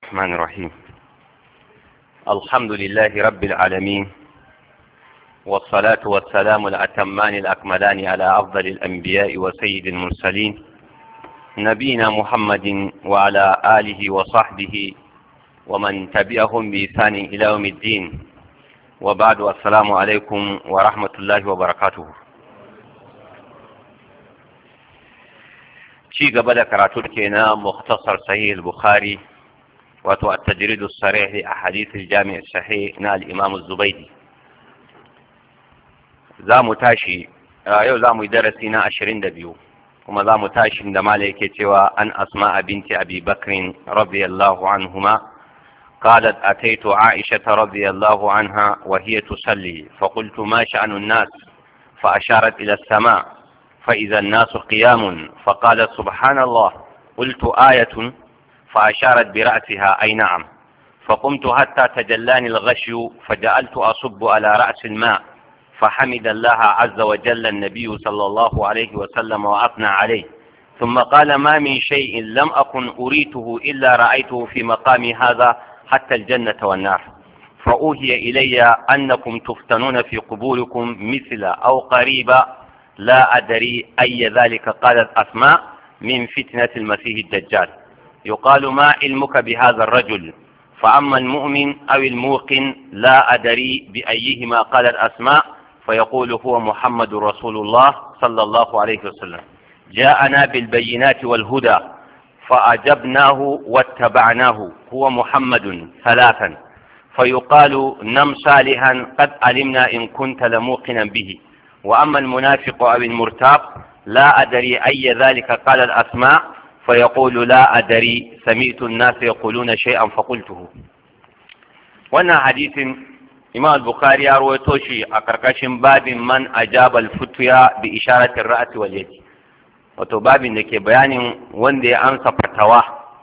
الرحمن الرحيم الحمد لله رب العالمين والصلاة والسلام الأتمان الأكملان على أفضل الأنبياء وسيد المرسلين نبينا محمد وعلى آله وصحبه ومن تبعهم بإحسان إلى يوم الدين وبعد السلام عليكم ورحمة الله وبركاته ci gaba da karatu ke na muktasar sahih al-bukhari wato at-tajrid as-sarih a hadith al-jami' sahih na al-imam az-zubaydi zamu tashi yau zamu yi darasi na 22 kuma zamu tashi da mala yake cewa an asma binti abi bakr radiyallahu anhuma قالت أتيت عائشة رضي الله عنها وهي تصلي فقلت ما شأن الناس فأشارت إلى السماء فإذا الناس قيام فقالت سبحان الله قلت آية فأشارت برأسها أي نعم فقمت حتى تجلاني الغشي فجعلت أصب على رأس الماء فحمد الله عز وجل النبي صلى الله عليه وسلم وأثنى عليه ثم قال ما من شيء لم أكن أريته إلا رأيته في مقامي هذا حتى الجنة والنار فأوهي إلي أنكم تفتنون في قبوركم مثل أو قريبا لا أدري أي ذلك قالت أسماء من فتنة المسيح الدجال يقال ما علمك بهذا الرجل فأما المؤمن أو الموقن لا أدري بأيهما قالت أسماء فيقول هو محمد رسول الله صلى الله عليه وسلم جاءنا بالبينات والهدى فأجبناه واتبعناه هو محمد ثلاثا فيقال نم صالحا قد علمنا إن كنت لموقنا به وأما المنافق أو المرتاب لا أدري أي ذلك قال الأسماء فيقول لا أدري سمعت الناس يقولون شيئا فقلته وانا حديث إمام البخاري أروي توشي أكركش باب من أجاب الفتيا بإشارة الرأس واليد wato babin da ke bayanin wanda ya amsa fatawa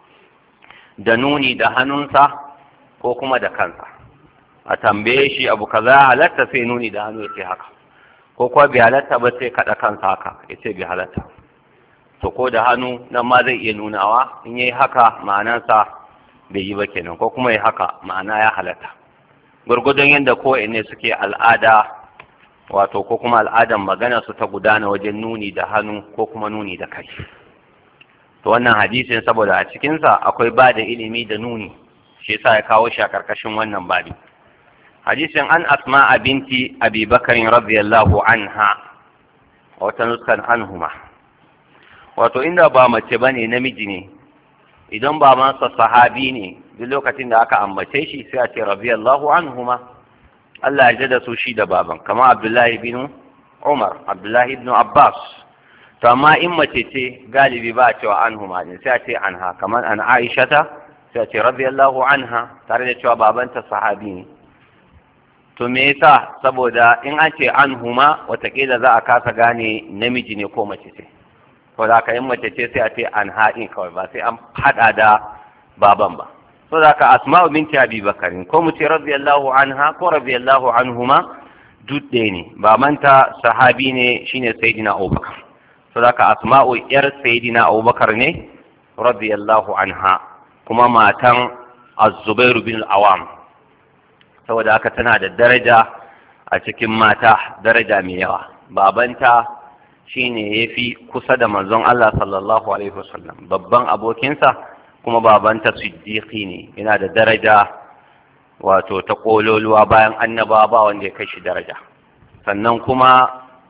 da nuni da hannunsa ko kuma da kansa a tambaye shi abu kaza halatta sai nuni da hannu ya ce haka ko kuwa bai halatta ba sai kaɗa kansa haka ya ce bai halatta to ko da hannu nan ma zai iya nunawa in yayi haka ma'anansa bai yi ba kenan ko kuma ya haka ma'ana ya halatta gwargwadon yadda ko ne suke al'ada wato ko kuma al'adan magana su ta gudana wajen nuni da hannu ko kuma nuni da kai to wannan hadisin saboda a cikinsa akwai ba da ilimi da nuni shi yasa ya kawo shi a karkashin wannan babi hadisin an asma binti abi bakarin radiyallahu anha wata nuskan anhuma wato inda ba mace bane namiji ne idan ba masa sahabi ne duk lokacin da aka ambace shi sai a ce radiyallahu anhuma Allah ya da su shi da baban kama Abdullahi bin Umar Abdullahi ibn Abbas to amma in mace ce galibi ba a cewa anhuma ne sai a ce anha kamar an Aisha ta sai a ce radiyallahu anha tare da cewa babanta sahabi ne to me yasa saboda in an ce an huma watakila za a kasa gane namiji ne ko mace ce to da ka in mace ce sai a ce an haɗin kawai ba sai an haɗa da baban ba to da ka asma'u binti abi bakarin ko mu ce radiyallahu anha ko radiyallahu anhuma duk ɗaya ne babanta sahabi ne shine sayyidina abubakar to da ka asma'u yar sayyidina abubakar ne radiyallahu anha kuma matan az-zubairu bin al-awam saboda haka tana da daraja a cikin mata daraja mai yawa babanta shine ya fi kusa da manzon Allah sallallahu alaihi wasallam babban abokinsa kuma babanta siddiqi ne yana da daraja wato ta kololuwa bayan annaba ba wanda ya kai shi daraja sannan kuma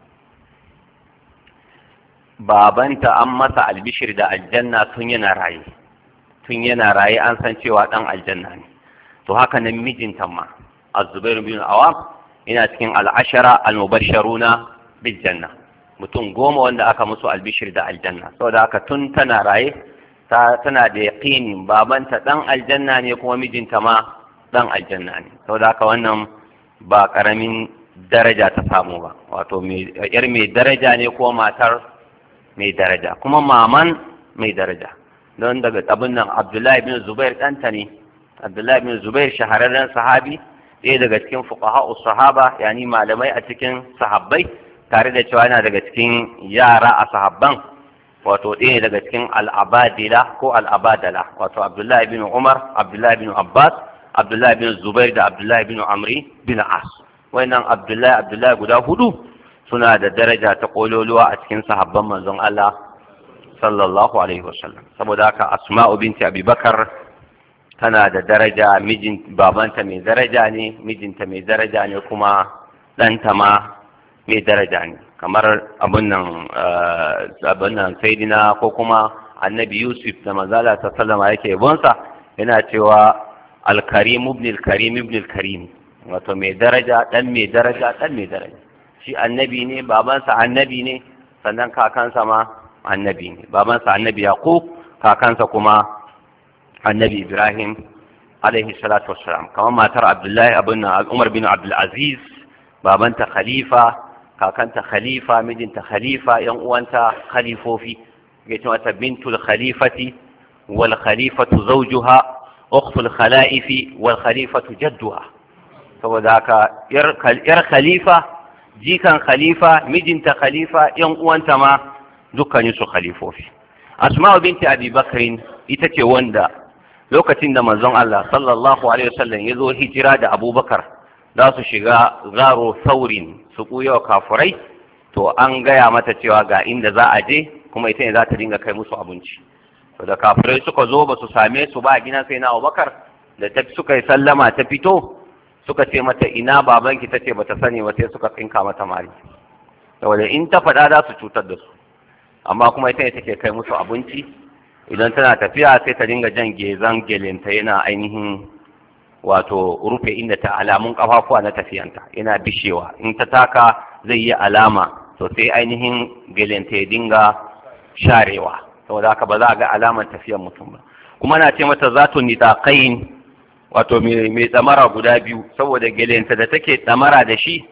babanta an masa albishir da aljanna tun yana raye tun yana raye an san cewa dan aljanna ne to haka nan mijinta ma الزبير بن العوام ina cikin al'ashara al-mubashsharuna bil janna mutum goma wanda aka musu albishir da aljanna saboda haka tun tana raye ta tana da yaqinin babanta dan aljanna ne kuma mijinta ma dan aljanna ne saboda haka wannan ba karamin daraja ta samu ba wato yar mai daraja ne ko matar mai daraja kuma maman mai daraja don daga abin nan abdullahi bin zubair ɗanta ne abdullahi bin zubair shahararren sahabi ɗaya daga cikin fuqaha'u sahaba yani malamai a cikin sahabbai tare da cewa yana daga cikin yara a sahabban wato ɗaya daga cikin al'abadila ko al'abadala wato abdullahi bin umar abdullahi bin abbas abdullahi bin zubair da abdullahi bin amri bin as wannan abdullahi abdullahi guda hudu suna da daraja ta kololuwa a cikin sahabban manzon Allah sallallahu alaihi wasallam saboda haka asma'u binti abubakar tana da daraja mijin babanta mai daraja ne mijinta mai daraja ne kuma ɗanta ma mai daraja ne kamar abin nan abin nan saidina ko kuma annabi yusuf da manzala ta sallama yake yabonsa yana cewa alkarim ibn alkarim ibn alkarim wato mai daraja dan mai daraja dan mai daraja shi annabi ne babansa annabi ne sannan kakansa ma annabi ne babansa annabi yaqub kakansa kuma annabi ibrahim alaihi salatu wassalam kamar matar abdullahi abin umar bin abdul aziz babanta khalifa kakanta khalifa mijinta khalifa yan uwanta khalifofi ya ce mata bintul khalifati wal khalifatu zawjuha ukhtul khalaifi wal khalifatu jadduha saboda haka yar khalifa jikan khalifa mijinta khalifa yan uwanta ma dukkanin su khalifofi asma'u binti abi bakrin ita ce wanda lokacin da manzon Allah sallallahu alaihi wasallam ya zo hijira da abubakar za su shiga zaro saurin su ɓuya wa kafurai to an gaya mata cewa ga inda za a je kuma ita ne za ta dinga kai musu abinci to da kafurai suka zo ba su same su ba a gina sai na abubakar da ta suka yi sallama ta fito suka ce mata ina babanki ta ce ba ta sani ba sai suka tsinka mata mari saboda in ta faɗa za su cutar da su amma kuma ita ne take kai musu abinci idan tana tafiya sai ta dinga jan gezan gelinta yana ainihin wato rufe inda ta alamun kafafuwa na tafiyanta yana bishewa in ta taka zai yi alama to sai ainihin gelinta ya dinga sharewa saboda haka ba za a ga alamar tafiyar mutum ba kuma na ce mata za tu nitaqain wato mai tsamara guda biyu saboda gelinta da take tsamara da shi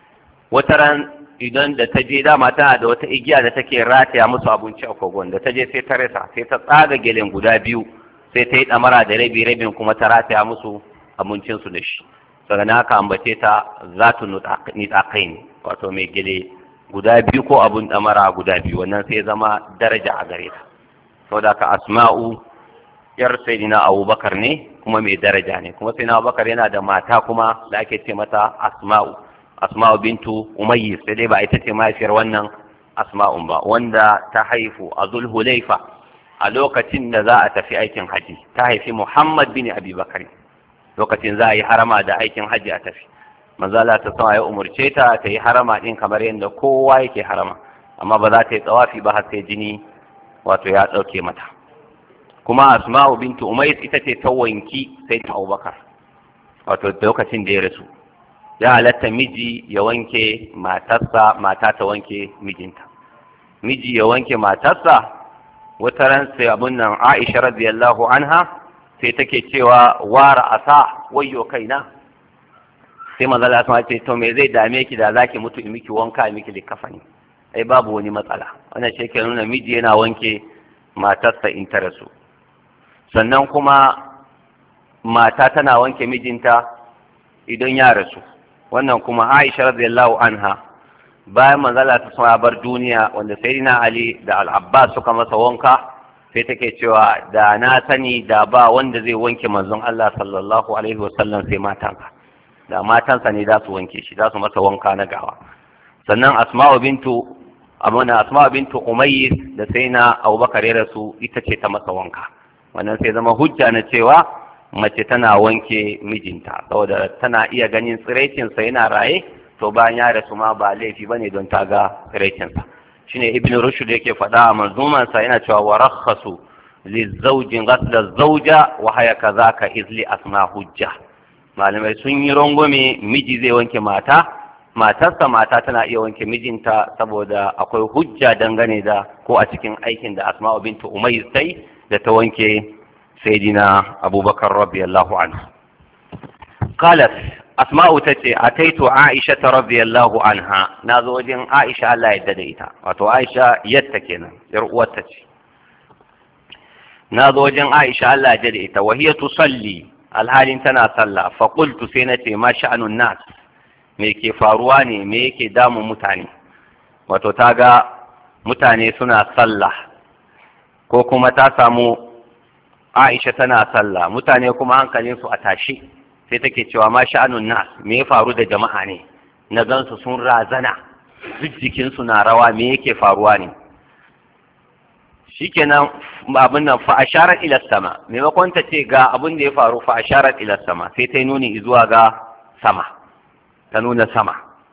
wata ran idan da ta je dama tana da wata igiya da take rataya musu abinci a kogon da ta je sai ta rasa sai ta tsaga gelen guda biyu sai ta yi ɗamara da rabi rabin kuma ta rataya musu abincinsu da shi daga na haka ambace ta za ta nitsakai ne wato mai gele guda biyu ko abun ɗamara guda biyu wannan sai zama daraja a gare ta saboda ka asma'u yar sayyidina abubakar ne kuma mai daraja ne kuma sayyidina abubakar yana da mata kuma da ake ce mata asma'u asma'u bintu umayyi sai dai ba ita ce mahaifiyar wannan asma'un ba wanda ta haifu a zulhulaifa a lokacin da za a tafi aikin haji ta haifi muhammad bin abi bakari lokacin za a yi harama da aikin haji a tafi manzala ta sama ya umurce ta ta yi harama din kamar yadda kowa yake harama amma ba za ta yi tsawafi ba har sai jini wato ya ɗauke mata kuma asma'u bintu umayyi ita ce ta wanki sai ta abubakar wato lokacin da ya rasu ya halatta miji ya wanke matarsa mata ta wanke mijinta miji ya wanke matarsa wata ran sai abun nan Aisha radiyallahu anha sai take cewa wara asa wayyo kaina sai manzo Allah ce to me zai dame ki da zaki mutu in miki wanka in miki likafani ai babu wani matsala wannan shi ke nuna miji yana wanke matarsa in ta rasu sannan kuma mata tana wanke mijinta idan ya rasu wannan kuma Aisha radiyallahu anha bayan manzala ta sama bar duniya wanda sayyidina Ali da Al-Abbas suka masa wanka sai take cewa da na sani da ba wanda zai wanke manzon Allah sallallahu alaihi wasallam sai matansa da matansa ne za su wanke shi za su masa wanka na gawa sannan Asma'u bintu amana Asma'u bintu Umayyi da sayyidina Abubakar ya rasu ita ce ta masa wanka wannan sai zama hujja na cewa mace tana wanke mijinta saboda tana iya ganin tsiraicinsa yana raye to bayan ya rasu ma ba laifi ba ne don ta ga tsiraicinsa shine ibn rushd yake faɗa a manzumansa yana cewa wa rakhasu lizaujin ghasla zauja wa haya kazaka izli asma hujja malamai sun yi rangwame miji zai wanke mata matarsa mata tana iya wanke mijinta saboda akwai hujja dangane da ko a cikin aikin da asma'u bintu umayr sai da ta wanke سيدنا أبو بكر رضي الله عنه قالت أسماء تتي أتيت عائشة رضي الله عنها نازوجين عائشة لا يدديتا وتو عائشة يتكينا يرؤوتتي نازوجين عائشة لا يدديتا وهي تصلي الحال تنا صلى فقلت سينتي ما شأن الناس me ke faruwa ne me yake damun mutane wato ta ga mutane suna sallah ko kuma ta samu Aisha tana sallah mutane kuma hankalinsu a tashi sai take cewa ma sha'anun nas me ya faru da jama'a ne na gansu sun razana duk jikinsu na rawa me yake faruwa ne shikenan abin nan fa asharat ila sama maimakon ta ce ga abin da ya faru fa asharat ila sama sai ta nuni zuwa ga sama ta nuna sama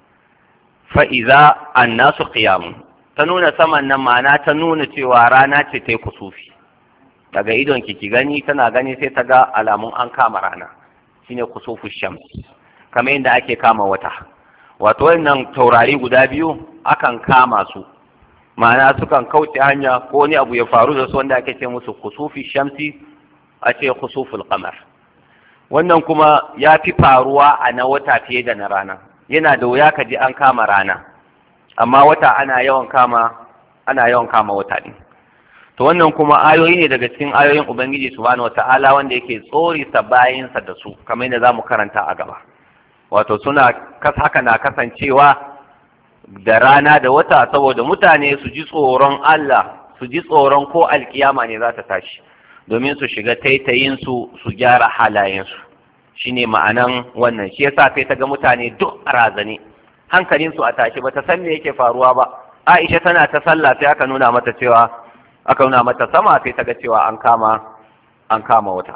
fa iza annasu qiyamun ta nuna saman nan ma'ana ta nuna cewa rana ce ta yi kusufi daga idon ki ki gani tana gani sai ta ga alamun an kama rana shine kusufu shams kamar yadda ake kama wata wato wannan taurari guda biyu akan kama su ma'ana sukan kauce hanya ko wani abu ya faru da su wanda ake ce musu kusufi shamsi a ce kusuful qamar wannan kuma ya fi faruwa a na wata fiye da na rana yana da wuya ka ji an kama rana amma wata ana yawan kama ana yawan kama wata din to wannan kuma ayoyi ne daga cikin ayoyin ubangiji subhanahu wata'ala wanda yake tsorisa bayinsa da su kamar yadda zamu karanta a gaba wato suna haka na kasancewa da rana da wata saboda mutane su ji tsoron Allah su ji tsoron ko alkiyama ne za ta tashi domin su shiga taitayin su su gyara halayensu shine ma'anan wannan shi yasa sai ta ga mutane duk a razane hankalin su a tashi bata san me yake faruwa ba Aisha tana ta sallah sai aka nuna mata cewa aka nuna mata sama sai ta ga cewa an kama an kama wata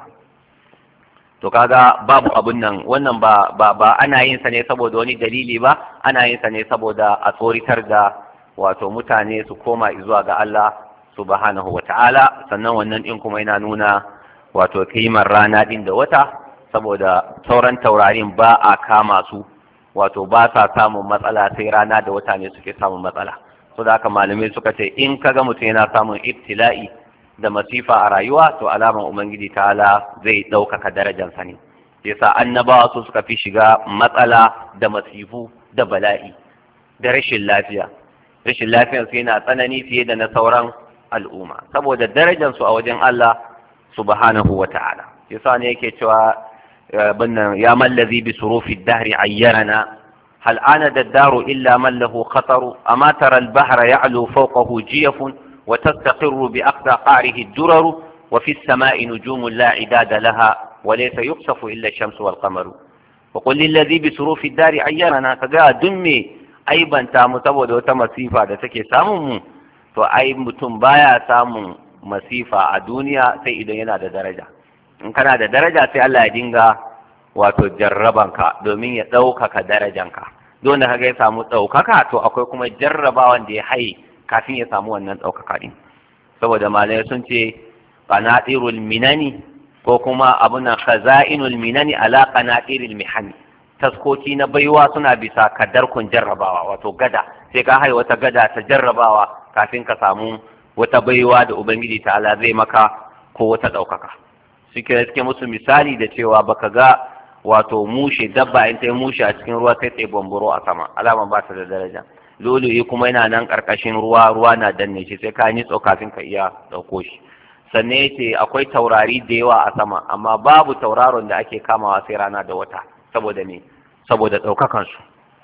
to kaga babu abun nan wannan ba ba ba ana yin sa ne saboda wani dalili ba ana yin sa ne saboda a tsoritar da wato mutane su koma zuwa ga Allah subhanahu wata'ala sannan wannan din kuma yana nuna wato kimar rana din da wata saboda sauran taurarin ba a kama su wato ba sa samun matsala sai rana da wata ne suke samun matsala so da haka malamai suka ce in kaga mutum yana samun ibtila'i da masifa a rayuwa to alaman ubangiji ta'ala zai ɗaukaka darajansa ne yasa annabawa su suka fi shiga matsala da masifu da bala'i da rashin lafiya rashin lafiyar su yana tsanani fiye da na sauran al'umma saboda darajansu a wajen Allah subhanahu wa ta'ala yasa ne yake cewa binnan ya mallazi bi surufi dahri ayyarana هل عاند الدار إلا من له خطر أما ترى البحر يعلو فوقه جيف وتستقر بأقصى قعره الدرر وفي السماء نجوم لا عداد لها وليس يخسف إلا الشمس والقمر وقل للذي بسروف الدار عيرنا كجاء دمي أيضا تام تبود وتمسيفا da take samun mu to ai mutum baya samun masifa a duniya sai idan yana da daraja in kana da daraja sai Allah ya dinga wato jarrabanka domin ya ɗaukaka darajanka don da kaga ya samu ɗaukaka to akwai kuma jarrabawan da ya haye kafin ya samu wannan ɗaukaka ɗin saboda malamai sun ce qanatirul minani ko kuma abun nan khaza'inul minani ala qanatiril mihani taskoki na baiwa suna bisa kadarkun jarrabawa wato gada sai ka haye wata gada ta jarrabawa kafin ka samu wata baiwa da ubangiji ta'ala zai maka ko wata ɗaukaka suke suke musu misali da cewa baka ga wato mushe dabba in ta yi mushe a cikin ruwa sai ta yi bamburo a sama alama ba ta da daraja lulu'i kuma yana nan karkashin ruwa ruwa na danne shi sai ka nitso kafin ka iya ɗauko shi sannan yace akwai taurari da yawa a sama amma babu tauraron da ake kamawa sai rana da wata saboda me saboda ɗaukakan su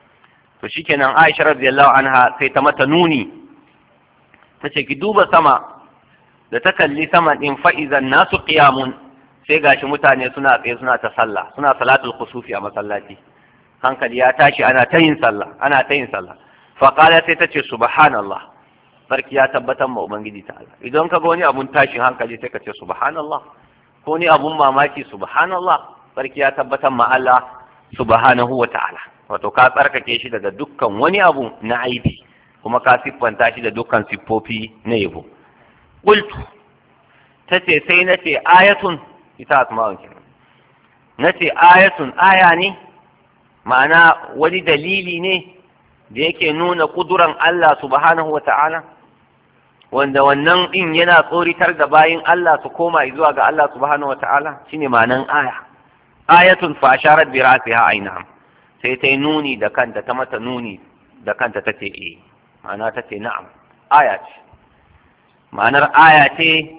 to shikenan Aisha radiyallahu anha sai ta mata nuni ta ce ki duba sama da ta kalli sama din fa'izan nasu qiyamun sai gashi mutane suna tsaye suna ta sallah suna salatul kusufi a masallaci hankali ya tashi ana ta yin sallah ana ta yin sallah fa qala sai ta ce subhanallah sarki ya tabbatar ma ubangiji ta'ala idan ka ga wani abun tashin hankali sai ka ce subhanallah ko ni abun mamaki subhanallah sarki ya tabbatar ma Allah subhanahu wa ta'ala wato ka tsarkake shi daga dukkan wani abu na aibi kuma ka siffanta shi da dukkan siffofi na yabo qultu tace sai nace ayatun ita asma'un kenan nace ayatun aya ne ma'ana wani dalili ne da yake nuna kuduran Allah subhanahu wa ta'ala wanda wannan din yana tsoritar da bayin Allah su koma zuwa ga Allah subhanahu wa ta'ala shine ma'anan aya ayatun fa asharat bi ra'siha ainam sai ta yi nuni da kanta ta mata nuni da kanta ta ce eh ma'ana ta ce na'am aya ce ma'anar aya ce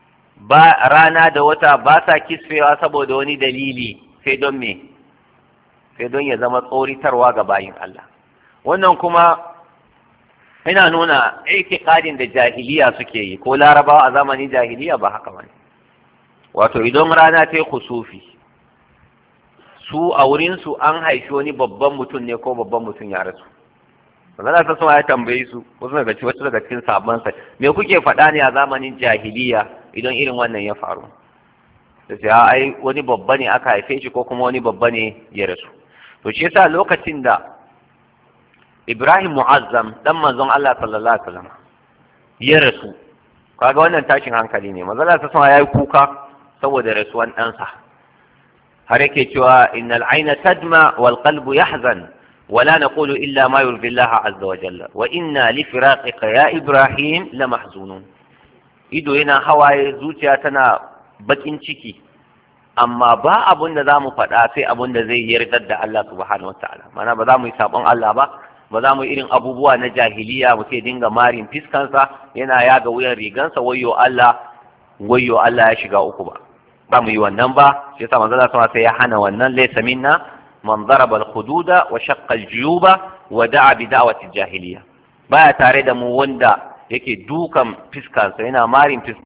ba rana da wata ba sa kisfewa saboda wani dalili sai don me sai don ya zama tsoritarwa ga bayin Allah wannan kuma ina nuna itikadin da jahiliya suke yi ko larabawa a zamanin jahiliya ba haka bane wato idan rana ta yi kusufi su a wurin su an haifi wani babban mutum ne ko babban mutum ya rasu Allah ta sama ya tambaye su wasu daga cikin wasu daga cikin sabon sa me kuke faɗa ne a zamanin jahiliya idan irin wannan ya faru da sai ai wani babba ne aka haife shi ko kuma wani babba ne ya rasu to shi yasa lokacin da Ibrahim Mu'azzam dan manzon Allah sallallahu alaihi wasallam ya rasu kaga wannan tashin hankali ne manzon Allah sallallahu alaihi wasallam kuka saboda rasuwan ɗansa har yake cewa innal aina tadma wal qalbu yahzan ولا نقول إلا ما يرضي الله عز وجل وإنا لفراقك يا إبراهيم لمحزونون ido yana hawaye zuciya tana bakin ciki amma ba abun da za mu faɗa sai abun da zai yardar da Allah subhanahu wa ta'ala mana ba za mu yi sabon Allah ba ba za mu yi irin abubuwa na jahiliya mu sai dinga marin fiskansa yana yaga wuyan rigansa wayyo Allah wayyo Allah ya shiga uku ba ba mu yi wannan ba shi yasa manzo Allah sai ya hana wannan laysa minna man daraba al-hududa wa shaqqa al-juyuba wa da'a bi da'wati al-jahiliya baya tare da mu wanda yake dukan fiskansa yana marin fiskansa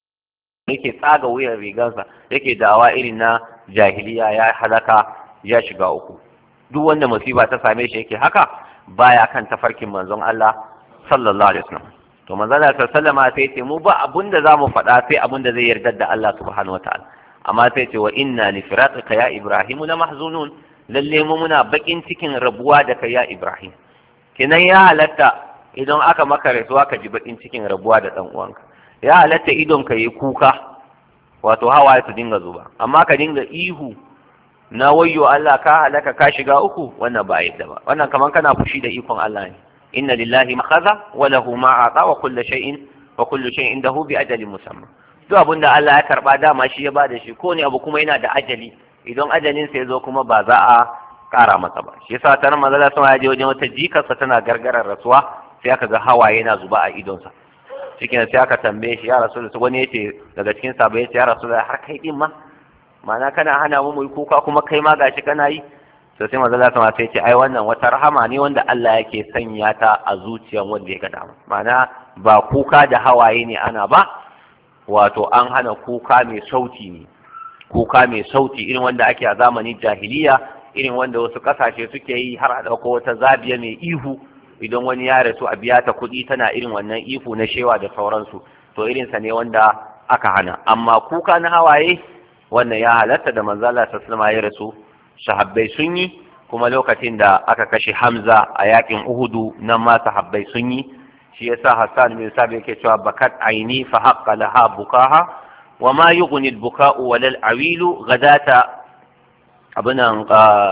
yake tsaga wuyan rigansa yake dawa irin na jahiliya ya halaka ya shiga uku duk wanda musiba ta same shi yake haka baya kan tafarkin manzon Allah sallallahu alaihi wasallam to manzon Allah sallallahu alaihi sai ce mu ba abunda zamu faɗa sai abunda zai yarda da Allah subhanahu wataala amma sai ce wa inna li firaqika ya ibrahim la mahzunun lalle mu muna bakin cikin rabuwa da kai ya ibrahim kenan ya halatta idan aka maka rasuwa ka ji bakin cikin rabuwa da dan uwanka ya halatta idon ka yi kuka wato hawaye su dinga zuba amma ka dinga ihu na wayyo Allah ka halaka ka shiga uku wannan ba yadda ba wannan kaman kana fushi da ikon Allah ne inna lillahi ma khaza wa lahu ma ata wa kullu shay'in wa kullu shay'in indahu bi ajalin musamma duk abin da Allah ya karba dama shi ya bada shi ko ne abu kuma yana da ajali idan ajalin sa ya zo kuma ba za a kara masa ba shi yasa tanar manzo Allah ya je wajen wata jikarsa tana gargarar rasuwa sai aka ga hawaye yana zuba a idonsa cikin sai aka tambaye shi ya rasu da wani yace daga cikin sabo yace ya rasu da har kai din ma ma'ana kana hana mu mu kuka kuma kai ma gashi kana yi to sai manzo Allah sai ce ai wannan wata rahama ne wanda Allah yake sanya ta a zuciyar wanda ya ga dama ma'ana ba kuka da hawaye ne ana ba wato an hana kuka mai sauti ne kuka mai sauti irin wanda ake a zamanin jahiliya irin wanda wasu kasashe suke yi har a dauko wata zabiya mai ihu idan wani ya rasu a biya ta kuɗi tana irin wannan ihu na shewa da sauransu to irinsa ne wanda aka hana amma kuka na hawaye wannan ya halatta da manzala sallama ya rasu sahabbai sun yi kuma lokacin da aka kashe hamza a yakin uhudu nan ma sahabbai sun yi shi yasa hassan bin sabi yake cewa bakat aini fa haqqa laha bukaha wa ma yughni al-buka'u wal awilu gadata abunan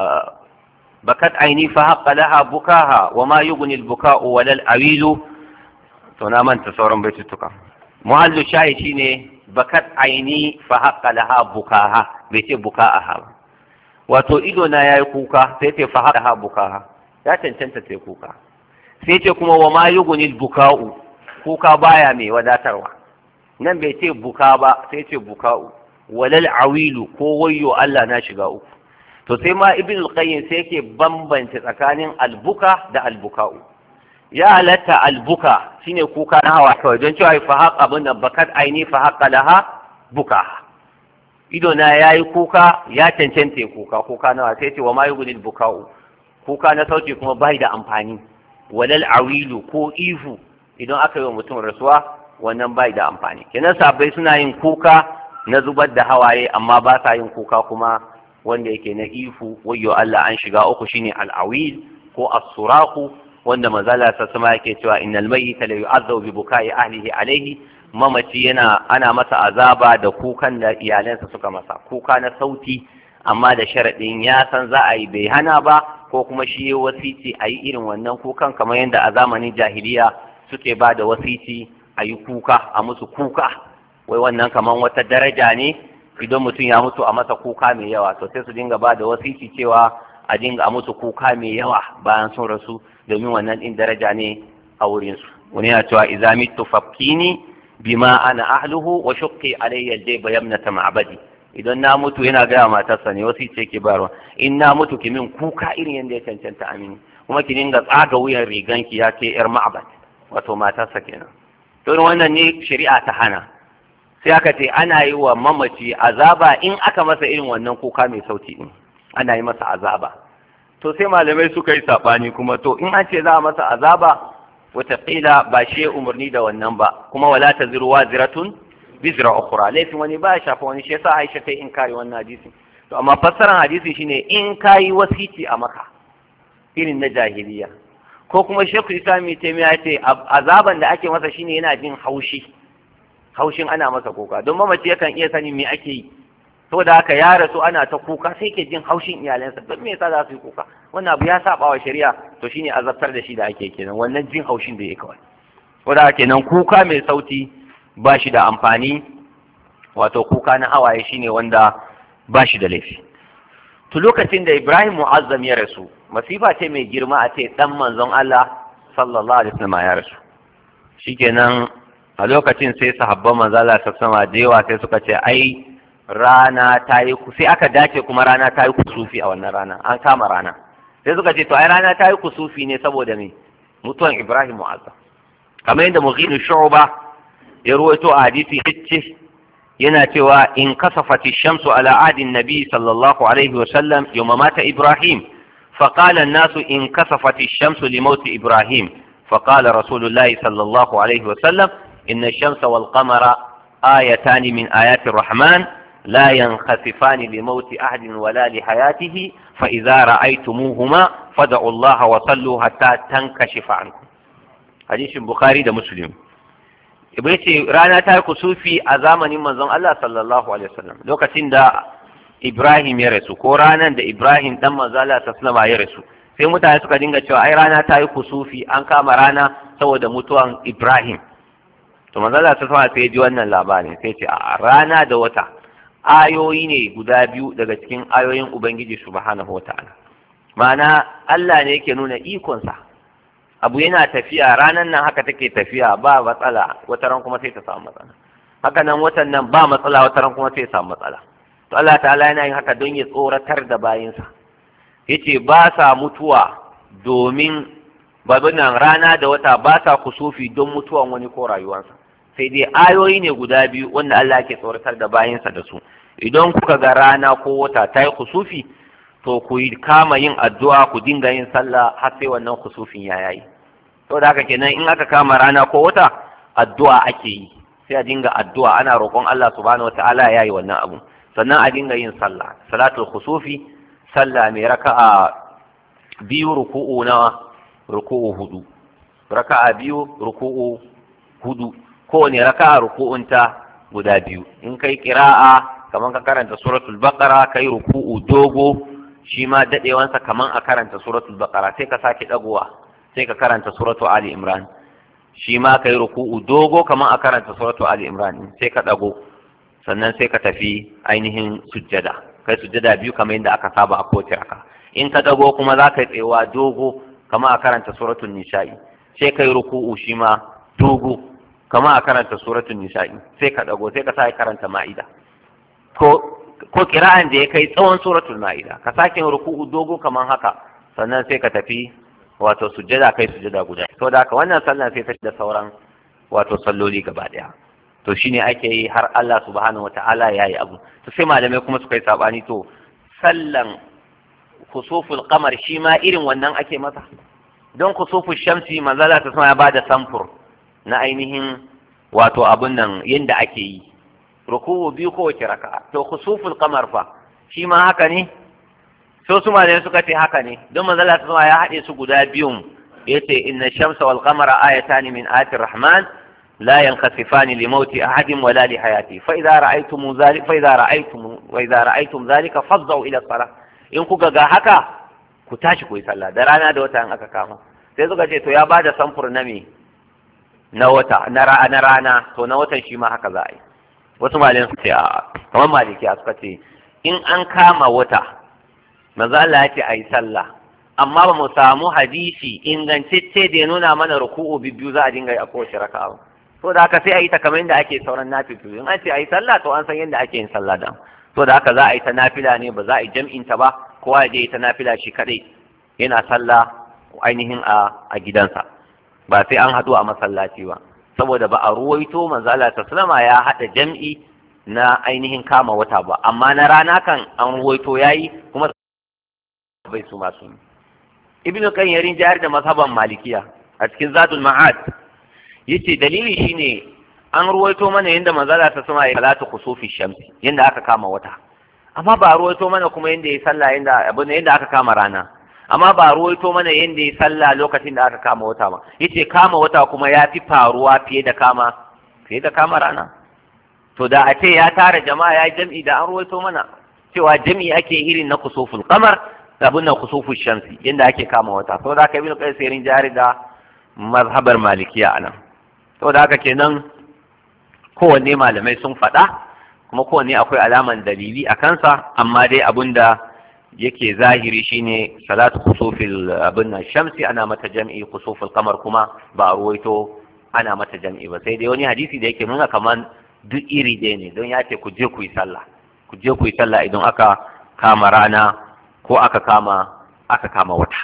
بكت عيني فحق لها بكاها وما يغني البكاء ولا الأويل تنام أنت صورا بيتتك محل الشاهد شيني بكت عيني فحق لها بكاها بيتي بكاءها wato ido na yayi kuka sai ce fa haka bukaha ya cancanta sai kuka sai ce kuma wa ma yugunil buka'u kuka baya mai wadatarwa nan bai ce buka ba sai ce buka'u walal awilu ko wayyo Allah na shiga uku to sai ma ibn al-qayyim sai yake bambance tsakanin albuka da albuka'u ya halatta albuka shine kuka na hawa kawai don cewa fa haqa abin da bakat aini fa haqa laha buka ido na yayi kuka ya cancanta kuka kuka nawa sai ce wa ma yughni buka'u kuka na sauti kuma bai da amfani walal awilu ko ihu idan aka yi wa mutum rasuwa wannan bai da amfani kenan sabai suna yin kuka na zubar da hawaye amma ba sa yin kuka kuma wanda yake na ifu wayyo Allah an shiga uku shine al-awil ko as-suraku wanda mazala sa sama yake cewa innal mayyita la yu'adhabu bi bukai ahlihi alayhi mamaci yana ana masa azaba da kukan da iyalansa suka masa kuka na sauti amma da sharadin ya san za a yi bai hana ba ko kuma shi ya wasici a yi irin wannan kukan kamar yadda a zamanin jahiliya suke ba da wasici a yi kuka a musu kuka wai wannan kamar wata daraja ne idan mutum ya mutu a masa kuka mai yawa to sai su dinga ba da wasici cewa a dinga a musu kuka mai yawa bayan sun rasu domin wannan din daraja ne a wurin su wani ya cewa idza mitu fakkini bima ana ahluhu wa shuqqi alayya al-jayba yamnata ma'badi idan na mutu yana gaya matarsa ne wasu ce ke barwa in na mutu ki min kuka irin yadda ya cancanta amini kuma ki dinga tsaga wuyan riganki ya ce yar ma'abad wato matarsa kenan to wannan ne shari'a ta hana sai aka ce ana yi wa mamaci azaba in aka masa irin wannan kuka mai sauti din ana yi masa azaba to sai malamai suka yi sabani kuma to in an ce za a masa azaba wataƙila ba shi umarni da wannan ba kuma wala ta ziru waziratun bizra ukhra laifin wani ba ya shafa wani shi yasa Aisha ta in kare wannan hadisi to amma fassaran hadisi shine in kayi wasiti a maka irin na jahiliya ko kuma Sheikh Islam Taimiya ce azaban da ake masa shine yana jin haushi haushin ana masa kuka don mamaci yakan iya sani me ake yi saboda haka ya rasu ana ta kuka sai ke jin haushin iyalansa don me yasa za su yi kuka wannan abu ya saba wa shari'a to shine azabtar da shi da ake kenan wannan jin haushin da ya kawai saboda haka kenan kuka mai sauti ba shi da amfani wato kuka na hawaye shine wanda ba shi da laifi to lokacin da Ibrahim Mu'azzam ya rasu masifa ce mai girma a ce dan manzon Allah sallallahu alaihi wasallam ya rasu shikenan a lokacin sai sahabban manzo Allah sama da yawa sai suka ce ai rana ta yi sai aka dace kuma rana ta yi kusufi a wannan rana an kama rana sai suka ce to ai rana ta yi kusufi ne saboda me mutuwan Ibrahim Mu'azzam kamar yadda Mughini Shu'ba ya ruwaito a hadisi hicce yana cewa in kasafati shamsu ala adin nabi sallallahu alaihi wa sallam yawma mata Ibrahim فقال الناس إن كسفت الشمس لموت إبراهيم فقال رسول الله صلى الله عليه وسلم إن الشمس والقمر آيتان من آيات الرحمن لا ينخسفان لموت أحد ولا لحياته فإذا رأيتموهما فدعوا الله وصلوا حتى تنكشف عنكم حديث البخاري ده مسلم ce rana ta kusufi a zamanin manzon Allah sallallahu alaihi wasallam lokacin da Ibrahim ya rasu ko ranan da Ibrahim dan manzon Allah sallallahu ya rasu sai mutane suka dinga cewa ai rana ta yi kusufi an kama rana saboda mutuwan Ibrahim to manzon Allah sallallahu sai ya ji wannan labarin sai ce a rana da wata ayoyi ne guda biyu daga cikin ayoyin Ubangiji subhanahu wataala ma'ana Allah ne yake nuna ikonsa abu yana tafiya ranan nan haka take tafiya ba matsala wata ran kuma sai ta samu matsala haka nan watan nan ba matsala wata ran kuma sai ta samu matsala to Allah ta'ala yana yin haka don ya tsoratar da bayinsa yace ba sa mutuwa domin babin nan rana da wata ba sa kusufi don mutuwan wani ko rayuwarsa sai dai ayoyi ne guda biyu wanda Allah ke tsoratar da bayinsa da su idan kuka ga rana ko wata ta yi kusufi to ku yi kama yin addu'a ku dinga yin sallah har sai wannan kusufin ya yayi to da haka kenan in aka kama rana ko wata addu'a ake yi sai a dinga addu'a ana roƙon Allah subhanahu wataala ya yi wannan abu sannan a dinga yin sallah salatul kusufi sallah mai raka'a biyu ruku'u na ruku'u hudu raka'a biyu ruku'u hudu kowane raka'a ruku'unta guda biyu in kai kira'a kamar ka karanta suratul baqara kai ruku'u dogo shi ma dadewansa kamar a karanta suratul baqara sai ka sake dagowa sai ka karanta suratul ali imran shi ma kai ruku'u dogo kamar a karanta suratul ali imran sai ka dago sannan sai ka tafi ainihin sujjada kai sujjada biyu kamar yadda aka saba a kowace raka in ka dago kuma za ka yi tsayawa dogo kamar a karanta suratul nisa'i sai kai ruku'u shi ma dogo kama a karanta suratul nisa'i sai ka dago sai ka sake karanta ma'ida ko ko kira'an da ya kai tsawon suratul ma'ida ka sake ruku'u dogo kaman haka sannan sai ka tafi wato sujjada kai sujjada guda to da haka wannan sallah sai ta da sauran wato salloli gaba daya to shine ake yi har Allah subhanahu wata'ala ya yi abu to sai malamai kuma suka yi sabani to sallan kusuful qamar shi ma irin wannan ake masa don kusuful shamsi manzala ta sama ya bada samfur na ainihin wato abun nan yadda ake yi ruku'u biyu kowace raka'a to khusuful qamar fa shi ma haka ne so su malamai suka ce haka ne don manzala ta ya haɗe su guda biyun yace inna shamsa wal qamara ayatan min ayati rahman la yankhasifani li mauti ahadin wala li hayati fa idza ra'aytum zalika fa idza ra'aytum wa idza ra'aytum zalika fadh'u ila salah in kuka ga haka ku tashi ku yi sallah da rana da wata in aka kama sai suka ce to ya bada samfur na me na wata na rana to na watan shi ma haka za a yi wasu malin su ce a kamar maliki suka ce in an kama wata manzo Allah ya ce a yi sallah amma ba mu samu hadisi ingantacce da ya nuna mana ruku'u biyu za a dinga yi a kowace raka'a to da haka sai a yi ta kamar yadda ake sauran nafilu in an ce a yi sallah to an san yadda ake yin sallah da to da haka za a yi ta nafila ne ba za a yi jam'in ta ba kowa ya je ta nafila shi kadai yana sallah ainihin a gidansa ba sai an haɗu a masallaci ba saboda ba a ruwaito manzo Allah sallama ya haɗa jam'i na ainihin kama wata ba amma na rana kan an ruwaito yayi kuma bai su masu ibn qayyim yarin jahar da mazhaban malikiya a cikin zadul ma'ad yace dalili shine an ruwaito mana yanda manzo Allah sallama ya salatu kusufi shamsi yanda aka kama wata amma ba ruwaito mana kuma yanda ya sallah yanda abin yanda aka kama rana amma ba ruwaito mana yanda ya sallah lokacin da aka kama wata ba yace kama wata kuma ya fi faruwa fiye da kama fiye da kama rana to da a ce ya tara jama'a ya jam'i da an ruwaito mana cewa jam'i ake irin na kusuful qamar abin nan kusuful shamsi yanda ake kama wata saboda haka ibnu qayyim sai jari da mazhabar malikiya anan saboda haka kenan kowanne malamai sun faɗa kuma kowanne akwai alaman dalili a kansa amma dai abinda yake zahiri shine salatu kusufil abin nan shamsi ana mata jam'i kusufil kamar kuma ba a ruwaito ana mata jam'i ba sai dai wani hadisi da yake nuna kaman duk iri ɗaya ne don ya ce ku je ku yi sallah ku je ku yi sallah idan aka kama rana ko aka kama aka kama wata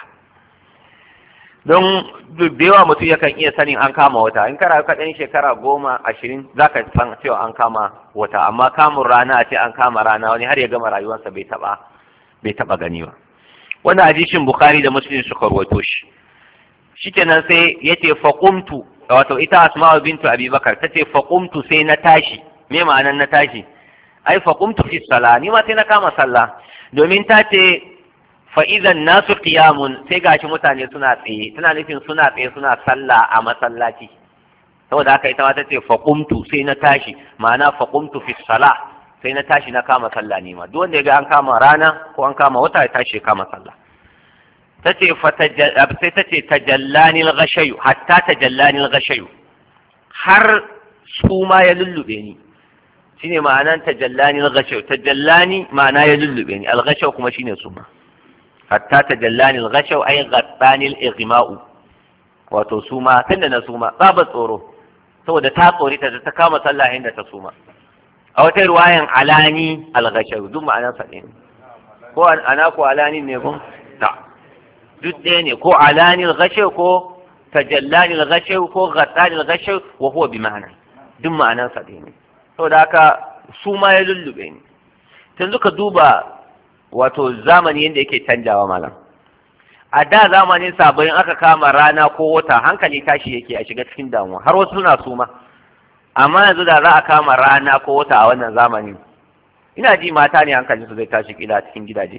don da yawa mutum yakan iya sanin an kama wata in kana ka ɗan shekara goma ashirin za ka san cewa an kama wata amma kamun rana a ce an kama rana wani har ya gama rayuwarsa bai taɓa bai taɓa gani ba wannan hadisin bukhari da muslim suka rawaito shi shikenan sai yace faqumtu wato ita asma'u bintu abubakar tace faqumtu sai na tashi me ma'anar na tashi ai faqumtu fi sala ni ma sai na kama sallah domin ta ce fa idan nasu qiyamun sai gashi mutane suna tsaye tana nufin suna tsaye suna sallah a masallaci saboda haka ita ma tace faqumtu sai na tashi ma'ana faqumtu fi sala sai na tashi na kama sallah ne ma duk wanda ya ga an kama rana ko an kama wata ya tashi ya kama sallah tace sai tace tajallani al-ghashayu hatta tajallani al-ghashayu har su ma ya lullube ni shine ma'anan tajallani al-ghashayu tajallani ma'ana ya lullube ni al-ghashayu kuma shine su ma hatta tajallani al-ghashayu ay ghattani al-ighma'u wato su ma tunda na su ma babu tsoro saboda ta tsori ta ta kama sallah inda ta suma a wata ruwayan alani al-ghashayu duk ma'anan sa ne ko ana ko alani ne ko ta duk ɗaya ne ko alanil gashe ko tajallanil gashe ko ghattanil gashe wa huwa bi ma'ana duk ma'anan sa ɗaya ne saboda haka su ma ya lullube ni yanzu ka duba wato zamani yadda yake canjawa malam a da zamanin sabon aka kama rana ko wata hankali tashi yake a shiga cikin damuwa har wasu suna suma amma yanzu da za a kama rana ko wata a wannan zamani ina ji mata ne hankalinsu zai tashi kila cikin gidaje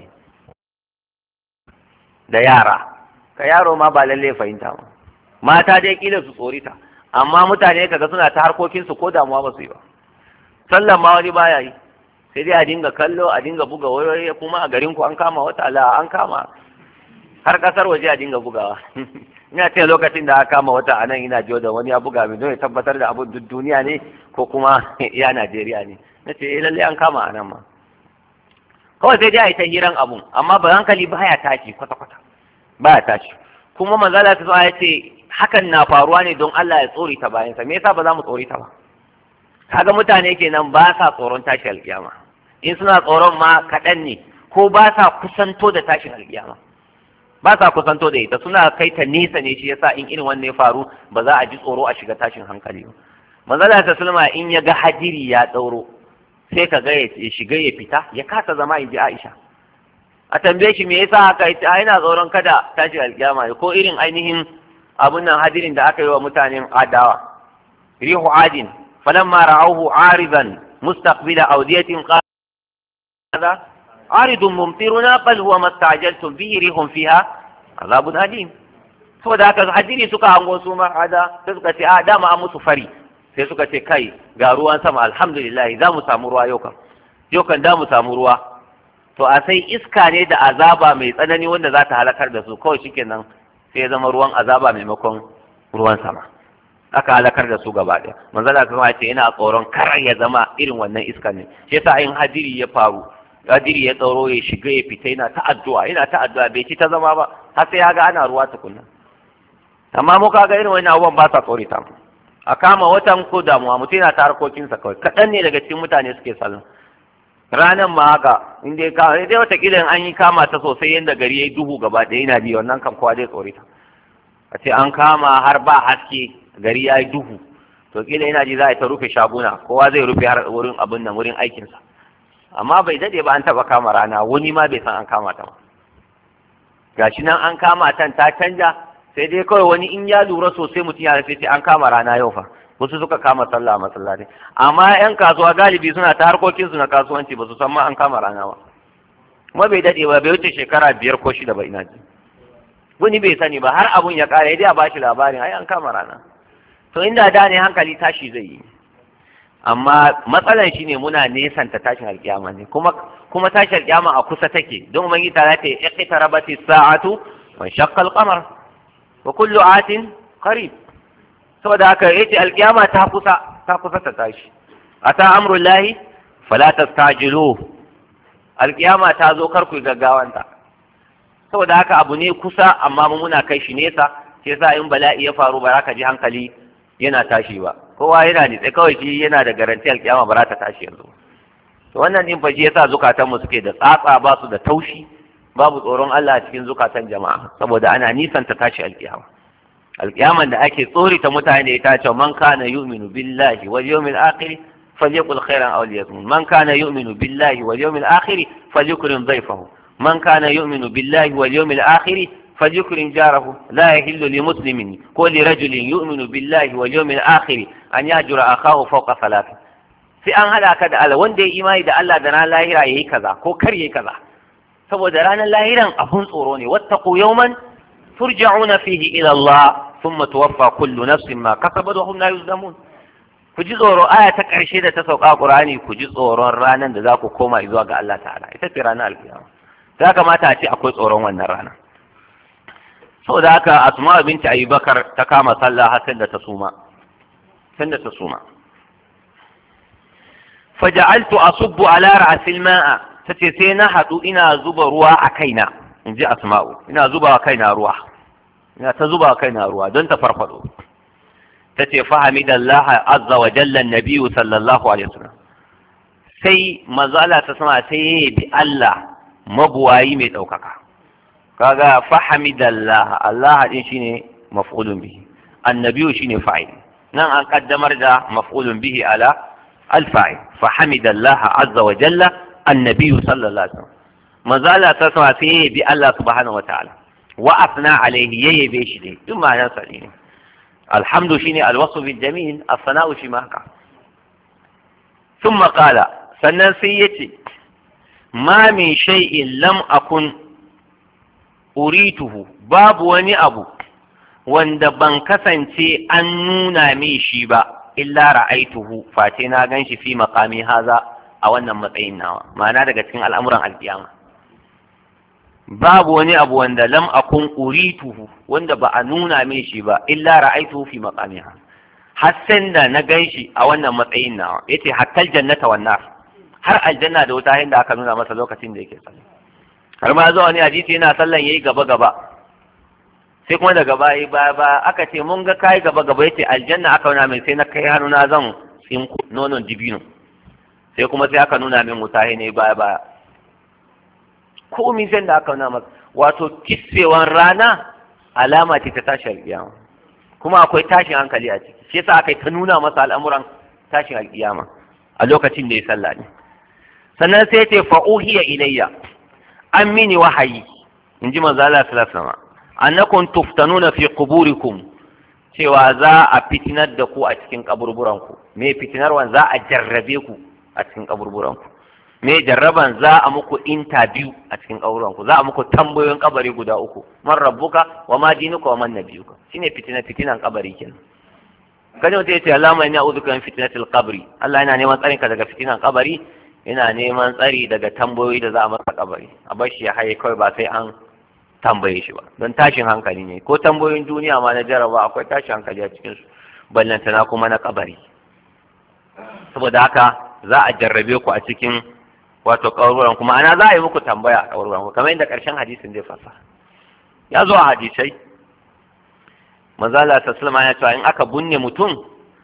da yara ka yaro ma ba lalle fahimta ba mata dai kila su tsorita amma mutane kaga suna ta harkokin su ko damuwa ba su yi ba sallan ma wani baya yi sai dai a dinga kallo a dinga buga wayoyi kuma a garin ku an kama wata ala an kama har kasar waje a dinga bugawa ina ce lokacin da aka kama wata anan ina jiyo da wani ya buga min don ya tabbatar da abun duk duniya ne ko kuma ya Najeriya ne na ce eh lalle an kama anan ma kawai sai dai a yi ta hiran abun amma ba hankali baya tashi kwata-kwata baya tashi kuma manzala ta ya ce hakan na faruwa ne don Allah ya tsori ta bayansa me yasa ba za mu tsori ta ba kaga mutane kenan ba sa tsoron tashi alkiyama in suna tsoron ma kaɗan ne ko ba sa kusanto da tashin alkiyama ba sa kusanto da ita suna kai ta nesa ne shi yasa in irin wannan ya faru ba za a ji tsoro a shiga tashin hankali ba manzala ta sulma in ya ga hadiri ya ɗauro sai ka ga ya shiga ya fita ya kasa zama in ji Aisha a tambaye shi me yasa haka ita yana tsoron kada tashi alkiyama ko irin ainihin abun nan hadirin da aka yi wa mutanen adawa rihu adin falamma ra'awhu aridan mustaqbila awdiyatin qala aridun mumtiruna bal huwa mastajaltum bihi rihun fiha azabun alim saboda haka hadiri suka hango su ma ada sai suka ce a dama an musu fari sai suka ce kai ga ruwan sama alhamdulillah za mu samu ruwa yau kan yau kan da mu samu ruwa to a sai iska ne da azaba mai tsanani wanda za ta halakar da su kawai shikenan sai ya zama ruwan azaba maimakon ruwan sama aka halakar da su gaba ɗaya manzala kuma ce ina tsoron kar ya zama irin wannan iska ne shi yasa in hadiri ya faru hadiri ya tsaro ya shiga ya fita yana ta addu'a yana ta addu'a bai ci ta zama ba har sai ya ga ana ruwa tukunna amma mu kaga irin wannan abubuwan ba sa tsorita mu a kama watan ko damuwa mutum yana ta harkokinsa kawai kaɗan ne daga cikin mutane suke sallah ranan ma haka in dai ka dai watakila an yi kama ta sosai yadda gari ya yi duhu gaba ɗaya yana bi wannan kam kowa zai tsore ta a ce an kama har ba haske gari ya yi duhu to kila ina ji za a ta rufe shaguna kowa zai rufe har wurin abin nan wurin aikinsa amma bai dade ba an taba kama rana wani ma bai san an kama ta ba gashi nan an kama tan ta canja sai dai kawai wani in ya lura sosai mutum ya sai ce an kama rana yau fa wasu suka kama sallah a masallaci amma yan kasuwa galibi suna ta harkokin su na kasuwanci ba su san ma an kama rana ba kuma bai dade ba bai wuce shekara biyar ko shida ba ina ji wani bai sani ba har abun ya kare dai a bashi labarin ai an kama rana to inda da ne hankali tashi zai yi amma matsalan shine muna nesanta tashin alkiyama ne kuma kuma tashin alkiyama a kusa take don ubangi ta ta iqtarabati sa'atu wa shaqqa al-qamar wa kullu atin qarib saboda haka yace alkiyama ta kusa ta kusa ta tashi ata amrullahi fala tastajilu alkiyama ta zo kar ku gaggawanta saboda haka abu ne kusa amma mu muna kai shi nesa sai yasa in bala'i ya faru ba za ka ji hankali yana tashi ba kowa yana nitse kawai shi yana da garanti alkiyama ba za ta tashi yanzu to wannan din fa shi yasa zukatan mu suke da tsatsa ba su da taushi babu tsoron Allah a cikin zukatan jama'a saboda ana nisan ta tashi alkiyama alkiyaman da ake tsori ta mutane ita ce man kana yu'minu billahi wal yawmil akhir falyaqul khairan aw liyasmut man kana yu'minu billahi wal yawmil akhir falyukrim dhayfahu man kana yu'minu billahi wal yawmil akhir فليكرم جاره لا يحل لمسلم كل رجل يؤمن بالله واليوم الآخر أن يهجر أخاه فوق ثلاثة sai an hada ka da Allah wanda ya imani da Allah da ranar lahira yayi kaza ko kar yayi kaza saboda ranar lahiran abun tsoro ne wattaqu yawman turja'una fihi ila Allah thumma tuwaffa kullu nafsin ma kasabat wa hum la yuzlamun ku ji tsoro aya ta karshe da ta sauka Qur'ani ku ji tsoron ranar da za ku koma zuwa ga Allah ta'ala ita ce ranar alkiyama ya kamata a ce akwai tsoron wannan rana saboda haka asma binti abubakar ta kama sallah har sai da ta suma sai da ta suma faja'altu asubbu ala ra'sil ma'a tace sai na hadu ina zuba ruwa a kaina inji asma'u ina zuba a kaina ruwa ina ta zuba a kaina ruwa don ta farfado tace fahamidallahi azza wa jalla an-nabiy sallallahu alaihi wasallam sai manzo Allah ta sama sai bi Allah mabuwayi mai daukaka kaga fahamidallah Allah din shine maf'ulun bihi annabiyu shine fa'il nan an kaddamar da maf'ulun bihi ala al-fa'il fahamidallah azza wa jalla annabiyu sallallahu alaihi wasallam manzo Allah ta sama sai bi Allah subhanahu wa ta'ala wa asna alaihi yayi be shi dai duk ma'anar sa ne alhamdu shine alwasf bil jamil as-sana'u shi ma haka thumma qala sannan sai yace ma min shay'in lam akun urituhu babu wani abu wanda ban kasance an nuna min shi ba illa ra'aituhu face na gan shi fi maqami haza a wannan matsayin nawa ma'ana daga cikin al'amuran alkiyama babu wani abu wanda lam akun urituhu wanda ba a nuna min shi ba illa ra'aituhu fi maqami haza har sai da na gan shi a wannan matsayin nawa yace hatta jannata wan nar har aljanna da wuta inda aka nuna masa lokacin da yake sallah har ma zuwa wani hadisi yana sallan yayi gaba gaba sai kuma daga baya ba ba aka ce mun ga kai gaba gaba yace aljanna aka nuna min sai na kai hannuna zan tsinku nonon dibino sai kuma sai aka nuna min wuta ne baya baya komai sai da aka nuna masa wato kissewan rana alama ce ta tashi alƙiyama kuma akwai tashin hankali a ciki shi yasa aka yi ta nuna masa al'amuran tashin alƙiyama a lokacin da ya sallah ne sannan sai ce fa'uhiya ilayya an mini wahayi in ji manzo Allah sallallahu alaihi wasallam annakum tuftanuna fi quburikum cewa za a fitinar da ku a cikin kaburburan ku me fitinarwan za a jarrabe ku a cikin kaburburan ku me jarraban za a muku interview a cikin kaburburan ku za a muku tambayoyin kabari guda uku man rabbuka wa ma dinuka wa man nabiyuka shine fitina fitinan kabari kenan kaje mutum ya ce Allah mai na'udhu min fitnatil qabri Allah yana neman tsarin ka daga fitinan kabari yana neman tsari daga tambayoyi da za a masa kabari a bar shi ya haye kawai ba sai an tambaye shi ba don tashin hankali ne ko tambayoyin duniya ma na jaraba akwai tashin hankali a cikin su ballantana kuma na kabari saboda haka za a jarrabe ku a cikin wato kaburburan kuma ana za a yi muku tambaya a kaburburan ku kamar yadda karshen hadisin zai fasa ya zo a hadisai manzo Allah sallallahu alaihi ya ce in aka bunne mutum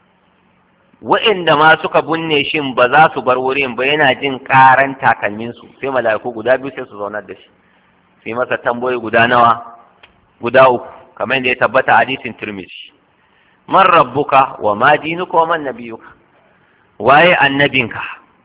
wa'inda ma suka bunne shin ba za su bar wurin ba yana jin karan takalminsu sai mala'iku guda biyu sai su zaunar da shi sai masa tambayoyi guda nawa guda uku kamar yadda ya tabbata hadisin Tirmidhi man rabbuka wa ma dinuka wa man nabiyuka waye annabinka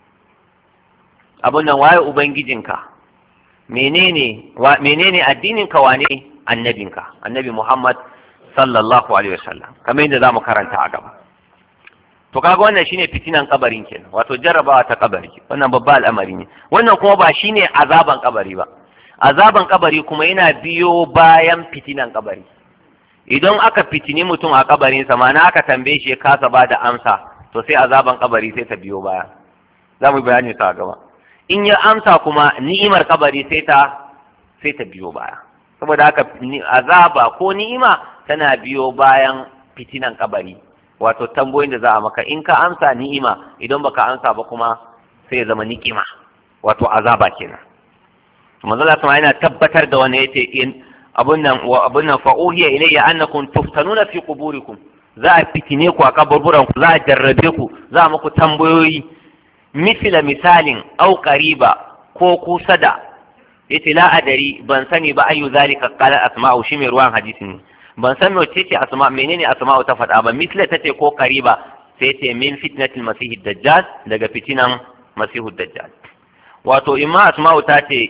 abun nan waye ubangijinka menene wa menene addininka wane annabinka annabi Muhammad sallallahu alaihi wasallam kamar yadda zamu karanta a gaba to kaga wannan shine fitinan kabarin kenan wato jarrabawa ta kabari wannan babba al'amari ne wannan kuma ba shine azaban kabari ba azaban kabari kuma yana biyo bayan fitinan kabari idan aka fitini mutum a kabarin sa mana aka tambaye shi ya kasa ba da amsa to sai azaban kabari sai ta biyo baya za mu bayani sa gaba in ya amsa kuma ni'imar kabari sai ta sai ta biyo baya saboda haka azaba ko ni'ima tana biyo bayan fitinan kabari wato tambayoyin da za a maka in ka amsa ni'ima idan baka amsa ba kuma sai ya zama ni'ima wato azaba kenan manzo Allah yana tabbatar da wani yace in abun nan wa abun nan fa uhiya ilayya annakum tuftanuna fi quburikum za a fitine ku a kaburburan ku za a jarrabe ku za a muku tambayoyi misila misalin au qariba ko kusa da yace la adari ban sani ba ayu zalika qala asma'u shi mai ruwan hadisi ne ban san me ce asma menene asma'u ta faɗa ba misla tace ko qariba sai ce min fitnatil masih dajjal daga fitinan masihu dajjal wato imma asma'u ta ce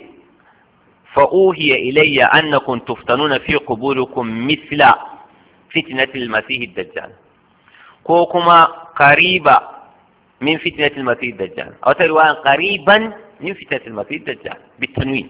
فأوهي إلي أنكم تفتنون في قبوركم مثل فتنة المسيح الدجال كوكما قريبا من فتنة المسيح الدجال أو ترواية قريبا من فتنة المسيح الدجال بالتنوين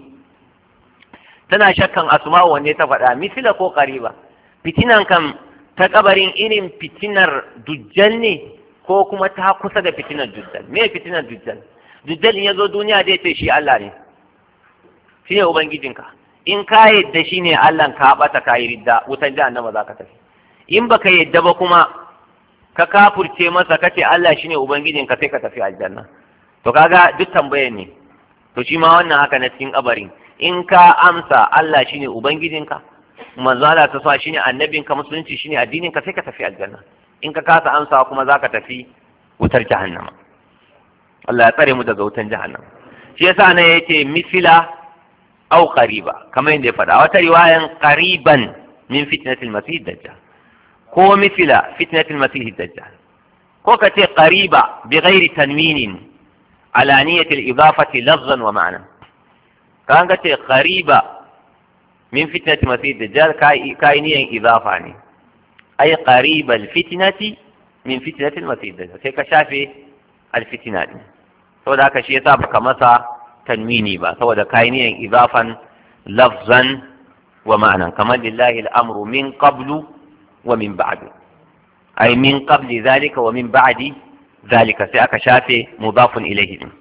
تنا شكا أسماء وأن يتفعل مثل كو قريبا فتنة كم تكبرين إنم فتنة دجال ko kuma ta kusa da fitinar dujjal me fitinar dujjal dujjal in ya zo duniya zai ce shi Allah ne shi ne ubangijinka in ka yadda shi ne allah ka bata ka yi ridda wutan jahannama za ka tafi in baka yadda ba kuma ka kafurce masa ka ce allah shi ne ubangijinka sai ka tafi aljanna to kaga duk tambayar ne to shi ma wannan haka na cikin kabarin in ka amsa allah shi ne ubangijinka manzo Allah ta sa shi ne annabinka musulunci shi ne addininka sai ka tafi aljanna in ka kasa amsa kuma za ka tafi wutar jahannama Allah ya tsare mu daga wutan jahannama shi yasa ne yake misila أو قريبا كما يندي فدا وترواية قريبا من فتنة المسيح الدجال كو مثل فتنة المسيح الدجال كو كتي قريبا بغير تنوين على نية الإضافة لفظا ومعنى كان كتي قريبا من فتنة المسيح الدجال كاي, كاي نية إضافة عني أي قريب الفتنة من فتنة المسيح الدجال كي كشافي الفتنة دي فذاك شيء سابق مسا tanwini ba saboda kayan idafan lafzan wa ma'anan kamar lillahi al'amru min qablu wa min ba'du ay min qabli zalika wa min ba'di zalika sai aka shafe mudafun ilayhi din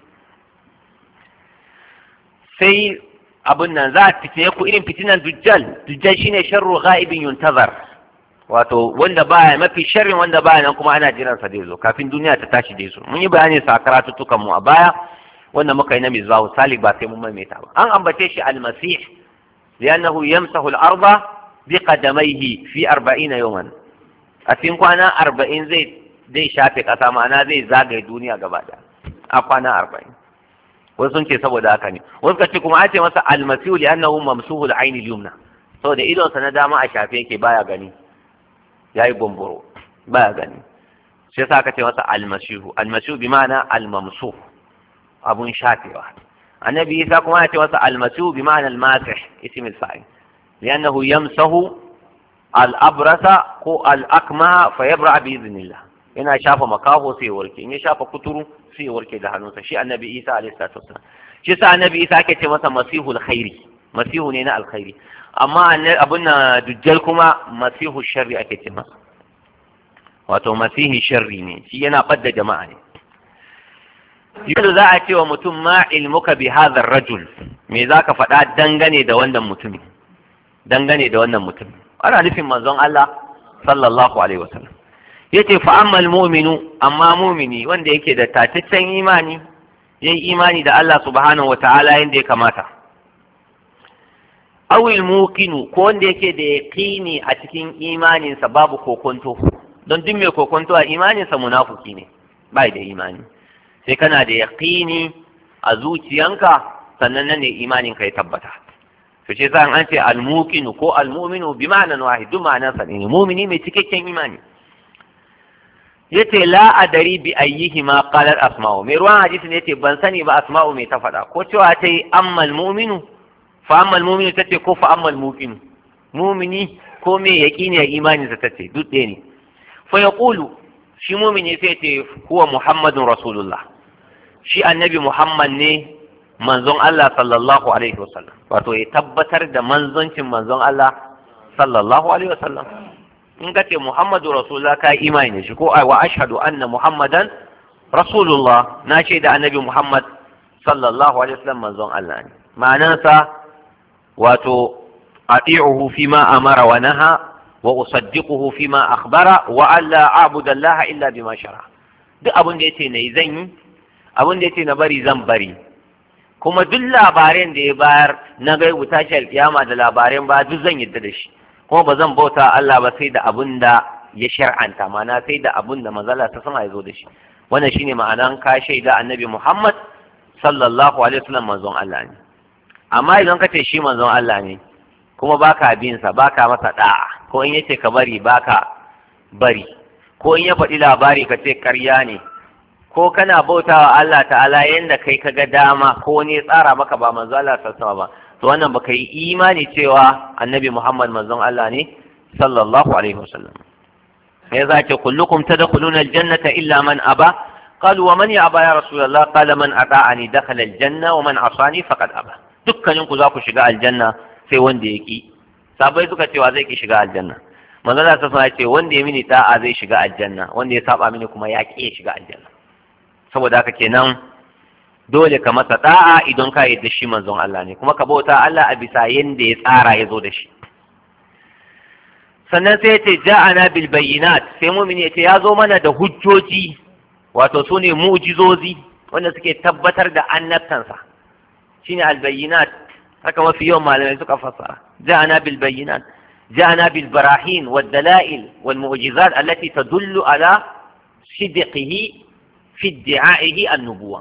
sai abun nan za a fitine ku irin fitinan dujjal dujjal shine sharru ghaibin yuntazar wato wanda baya mafi sharrin wanda baya nan kuma ana jiran sa zai zo kafin duniya ta tashi dai zo mun yi bayani sa karatuttukan mu a baya wanda muka yi na mizbahu salik ba sai mun maimaita ba an ambace shi almasih li'annahu yamsahu al-arda bi qadamayhi fi 40 yawman a cikin kwana 40 zai zai shafe kasa ma'ana zai zagaye duniya gaba da a kwana 40 wasu sun ce saboda haka ne wasu kace kuma an ce masa almasihu li'annahu mamsuhu al-ayn al-yumna saboda idon sa na dama a shafe yake baya gani yayi bomboro baya gani shi yasa aka ce masa almasihu almasihu bi ma'ana al-mamsuh abun shafewa annabi isa kuma ya ce masa almasihu bi ma'ana almasih ism al-fa'il li'annahu yamsahu al-abrasa ko al-akma fa yabra bi idhnillah yana shafa makaho sai warke in ya shafa kuturu sai warke da hannunsa shi annabi isa alayhi salatu wassalam shi sa annabi isa ake ce masa masihul khairi masihu ne na alkhairi amma abun na dujjal kuma masihu sharri ake ce masa wato masihi sharri ne shi yana ɓadda jama'a ne yanzu za a ce wa mutum ma ilmuka bi hadha rajul me za ka faɗa dangane da wannan mutumin dangane da wannan mutumin ana nufin manzon Allah sallallahu alaihi wasallam yace fa amma almu'minu amma mu'mini wanda yake da tataccen imani yayi imani da Allah subhanahu wataala yanda ya kamata awil muqinu ko wanda yake da yaqini a cikin imaninsa babu kokonto don duk mai kokonto a imaninsa munafuki ne bai da imani sai kana da yaqini a zuciyanka sannan nan ne imanin ka ya tabbata to ce sa an ce almuqinu ko almu'minu bi ma'anan wahid duk ma'anan sa ne mu'mini mai cikakken imani yace la adari bi ayyihi ma qalat asma'u mai ruwan hadisi ne yace ban sani ba asma'u mai ta faɗa ko cewa ta yi ammal mu'minu fa ammal mu'minu tace ko fa ammal muqinu mu'mini ko me yaqini ya imani sa tace duk ɗaya ne fa yaqulu shi mu'mini sai ce huwa muhammadun rasulullah shi annabi muhammad ne manzon Allah sallallahu alaihi wasallam wato ya tabbatar da manzoncin manzon Allah sallallahu alaihi wasallam in ka ce Muhammadu Rasulullah ka yi imani da shi ko wa ashhadu anna Muhammadan Rasulullah na ce da annabi Muhammad sallallahu alaihi wasallam manzon Allah ne ma'anansa wato ati'uhu fima amara wa naha wa usaddiquhu fima akhbara wa alla a'budu Allah illa bima shara duk abin da yace nayi zan yi abin da yace na bari zan bari kuma duk labaran da ya bayar na gaibu tashi alkiyama da labaran ba duk zan yadda da shi kuma ba zan bauta Allah ba sai da abun da ya shar'anta mana sai da abun da manzala ta sama ya zo da shi wannan shine ma'anan ka shaida annabi Muhammad sallallahu alaihi wasallam manzon Allah ne amma idan ka ce shi manzon Allah ne kuma baka bin sa baka masa da'a ko in yace ka bari baka bari ko in ya faɗi labari ka ce ƙarya ne ko kana bautawa Allah ta'ala yanda kai ka ga dama ko ne tsara maka ba manzo Allah sallallahu ba to wannan baka yi imani cewa annabi Muhammad manzon Allah ne sallallahu alaihi wasallam ya zace kullukum tadkhuluna aljannata illa man aba qalu wa man ya'ba ya rasulullah qala man ata'ani dakhala aljanna wa man asani faqad aba dukkanin ku za ku shiga aljanna sai wanda ya ki sabai suka cewa zai ki shiga aljanna manzo Allah sallallahu alaihi ce wanda ya mini da'a zai shiga aljanna wanda ya saba mini kuma ya ki shiga aljanna saboda haka kenan dole ka masa da'a idan ka yarda shi manzon Allah ne kuma ka bauta Allah a bisa yanda ya tsara ya zo da shi sannan sai ya ce ja'ana bil bayyinat sai mu'mini ya ce ya zo mana da hujjoji wato su ne mu'jizozi wanda suke tabbatar da annabtansa shine al bayyinat haka mafi yawan malamai suka fassara ja'ana bil bayyinat ja'ana bil barahin wad dalail wal mu'jizat allati tadullu ala sidqihi fi idda'ihi an-nubuwah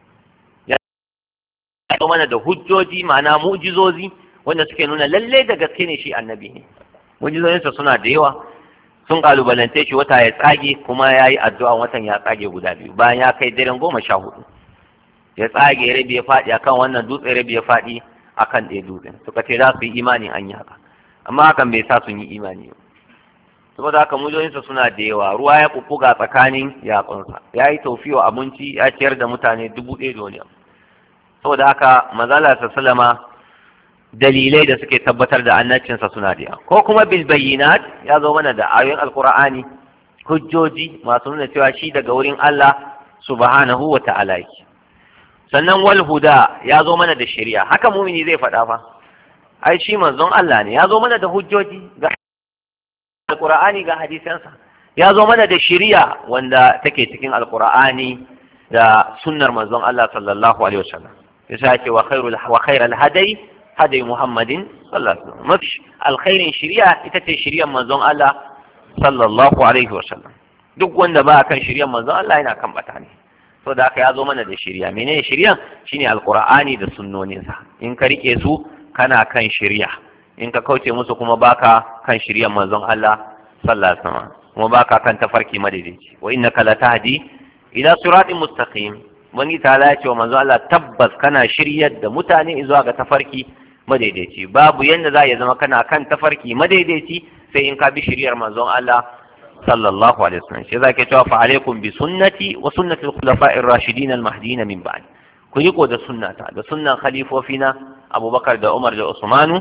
ya mana da hujjoji ma'ana mu'jizozi wanda suke nuna lalle da gaske ne shi annabi ne mu'jizozinsa suna da yawa sun kalubalance shi wata ya tsage kuma ya yi addu'a watan ya tsage guda biyu bayan ya kai daren goma sha hudu ya tsage rabi ya faɗi akan wannan dutse rabi ya faɗi akan ɗaya dutsen suka ce za su yi imani an yi haka amma hakan bai sa sun yi imani ba saboda haka mujoyinsa suna da yawa ruwa ya kukkuga tsakanin yatsunsa ya yi taufiwa abinci ya ciyar da mutane dubu ɗaya da wani abu saboda haka mazala sallama dalilai da suke tabbatar da annabcinsa suna da yawa ko kuma bil bayyinat ya zo mana da ayoyin alqur'ani hujjoji masu nuna cewa shi daga wurin Allah subhanahu wa ta'ala yake sannan wal huda ya zo mana da shari'a haka mumini zai faɗa fa ai shi manzon Allah ne ya zo mana da hujjoji ga alqur'ani ga hadisansa ya zo mana da shari'a wanda take cikin alqur'ani da sunnar manzon Allah sallallahu alaihi wasallam yasa ce wa khairul wa khairal hadai hadai muhammadin sallallahu alaihi wasallam mafi alkhairin shari'a ita ce shari'ar manzon Allah sallallahu alaihi wasallam duk wanda ba kan shari'ar manzon Allah yana kan bata ne so da haka ya zo mana da shari'a menene shari'a shine alqur'ani da sunnoninsa in ka rike su kana kan shari'a in ka kauce musu kuma baka kan shari'ar manzon Allah sallallahu alaihi wasallam kuma baka kan tafarki madaidaici wa innaka latahdi ila siratin mustaqim wani ta ya ce wa manzo Allah tabbas kana shiryar da mutane zuwa ga tafarki madaidaici babu yanda za ya zama kana kan tafarki madaidaici sai in ka bi shiryar manzon Allah sallallahu alaihi wasallam shi zake cewa fa alaikum bi sunnati wa sunnati al-khulafa'ir rashidin al-mahdiyyin min ba'd ku riko da sunnata da sunnan khalifofina Abubakar da Umar da Usmanu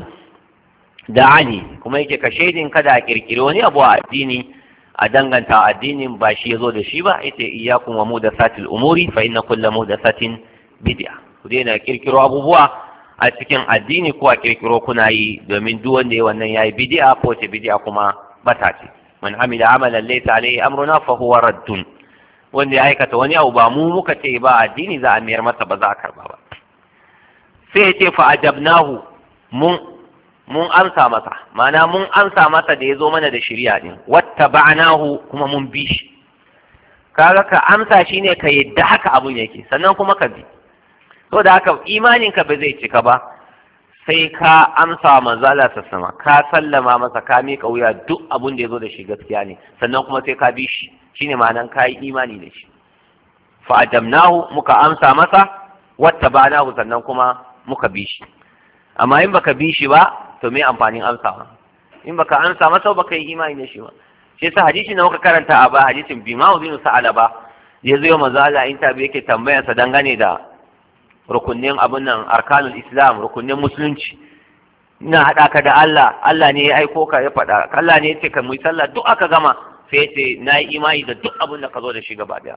da Ali kuma yake ka shaidin kada a kirkiri wani abu a addini a danganta addinin ba shi ya zo da shi ba ita iyyakum wa mudathatil umuri fa inna kulla mudathatin bid'a ku daina kirkiro abubuwa a cikin addini ko a kirkiro kuna yi domin duk wanda ya wannan yayi bid'a ko ce bid'a kuma bata ce man amila amalan laysa alayhi amruna fa huwa raddun wanda ya aikata wani abu ba mu muka ce ba addini za a mayar masa ba za a karba ba sai ya ce fa ajabnahu mun mun amsa masa mana mun amsa masa da ya zo mana da shirya din wata ba'anahu kuma mun bi shi kaga ka amsa shi ne ka yadda haka abun yake sannan kuma ka bi so da haka imanin ka ba zai cika ba sai ka amsa wa manzo Allah sama ka sallama masa ka miƙa wuya duk abun da ya zo da shi gaskiya ne sannan kuma sai ka bi shi shine ma'anan ka yi imani da shi fa ajamnahu muka amsa masa wattabanahu sannan kuma muka bi shi amma in baka bi shi ba to me amfanin amsawa in baka amsa masa baka yi imani da shi ba shi yasa hadisi na muka karanta a ba hadisin bimawu bin sa'alaba ya zo manzo Allah in tabi yake tambayarsa dangane da rukunnin abun nan arkanul islam rukunnin musulunci ina haɗa ka da Allah Allah ne ya aiko ka ya faɗa Allah ne ya ce ka mu sallah duk aka gama sai ya ce na yi imani da duk abun da ka zo da shi gaba daya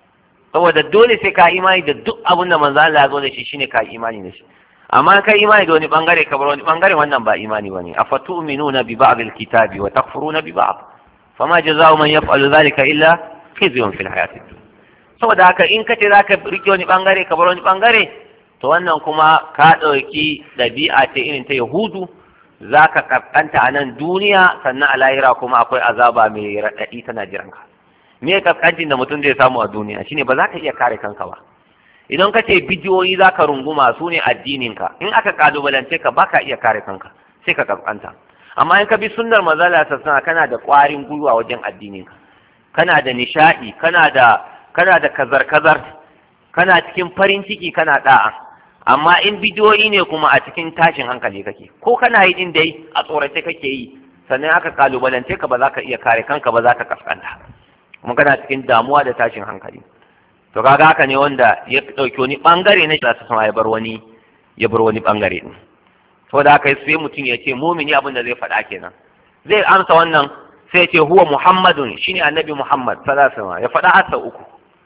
saboda dole sai ka imani da duk abun da manzo Allah ya zo da shi shine ka imani da shi amma kai imani da wani bangare ka bar wani bangare wannan ba imani bane afatu'minuna bi ba'd alkitabi wa takfuruna bi ba'd fama jazaa'u man yaf'alu dhalika illa khizyun fil hayatid dunya saboda haka in ka ce za ka rike wani bangare ka bar wani bangare to wannan kuma ka ɗauki ɗabi'a ce irin ta yahudu za ka kaskanta a nan duniya sannan a lahira kuma akwai azaba mai raɗaɗi tana jiran ka me kaskancin da mutum zai samu a duniya shine ba za ka iya kare kanka ba idan ka ce bidiyoyi za ka runguma su ne addininka in aka kalubalance ka ba ka iya kare kanka sai ka kaskanta amma in ka bi sunnar mazala sassana kana da ƙwarin gwiwa wajen addininka kana da nishaɗi kana da kana da kazar-kazar kana cikin farin ciki kana da'a amma in bidiyoyi ne kuma a cikin tashin hankali kake ko kana yi din dai a tsorace kake yi sannan aka kalubalance ka ba za ka iya kare kanka ba za ka kaskanta kuma kana cikin damuwa da tashin hankali to kaga haka ne wanda ya dauki wani bangare na shi sama ya bar wani ya bar wani bangare din saboda haka sai mutum ya ce mumini abin da zai faɗa kenan zai amsa wannan sai ya ce huwa muhammadun shine annabi muhammad sallallahu alaihi wasallam ya faɗa asa uku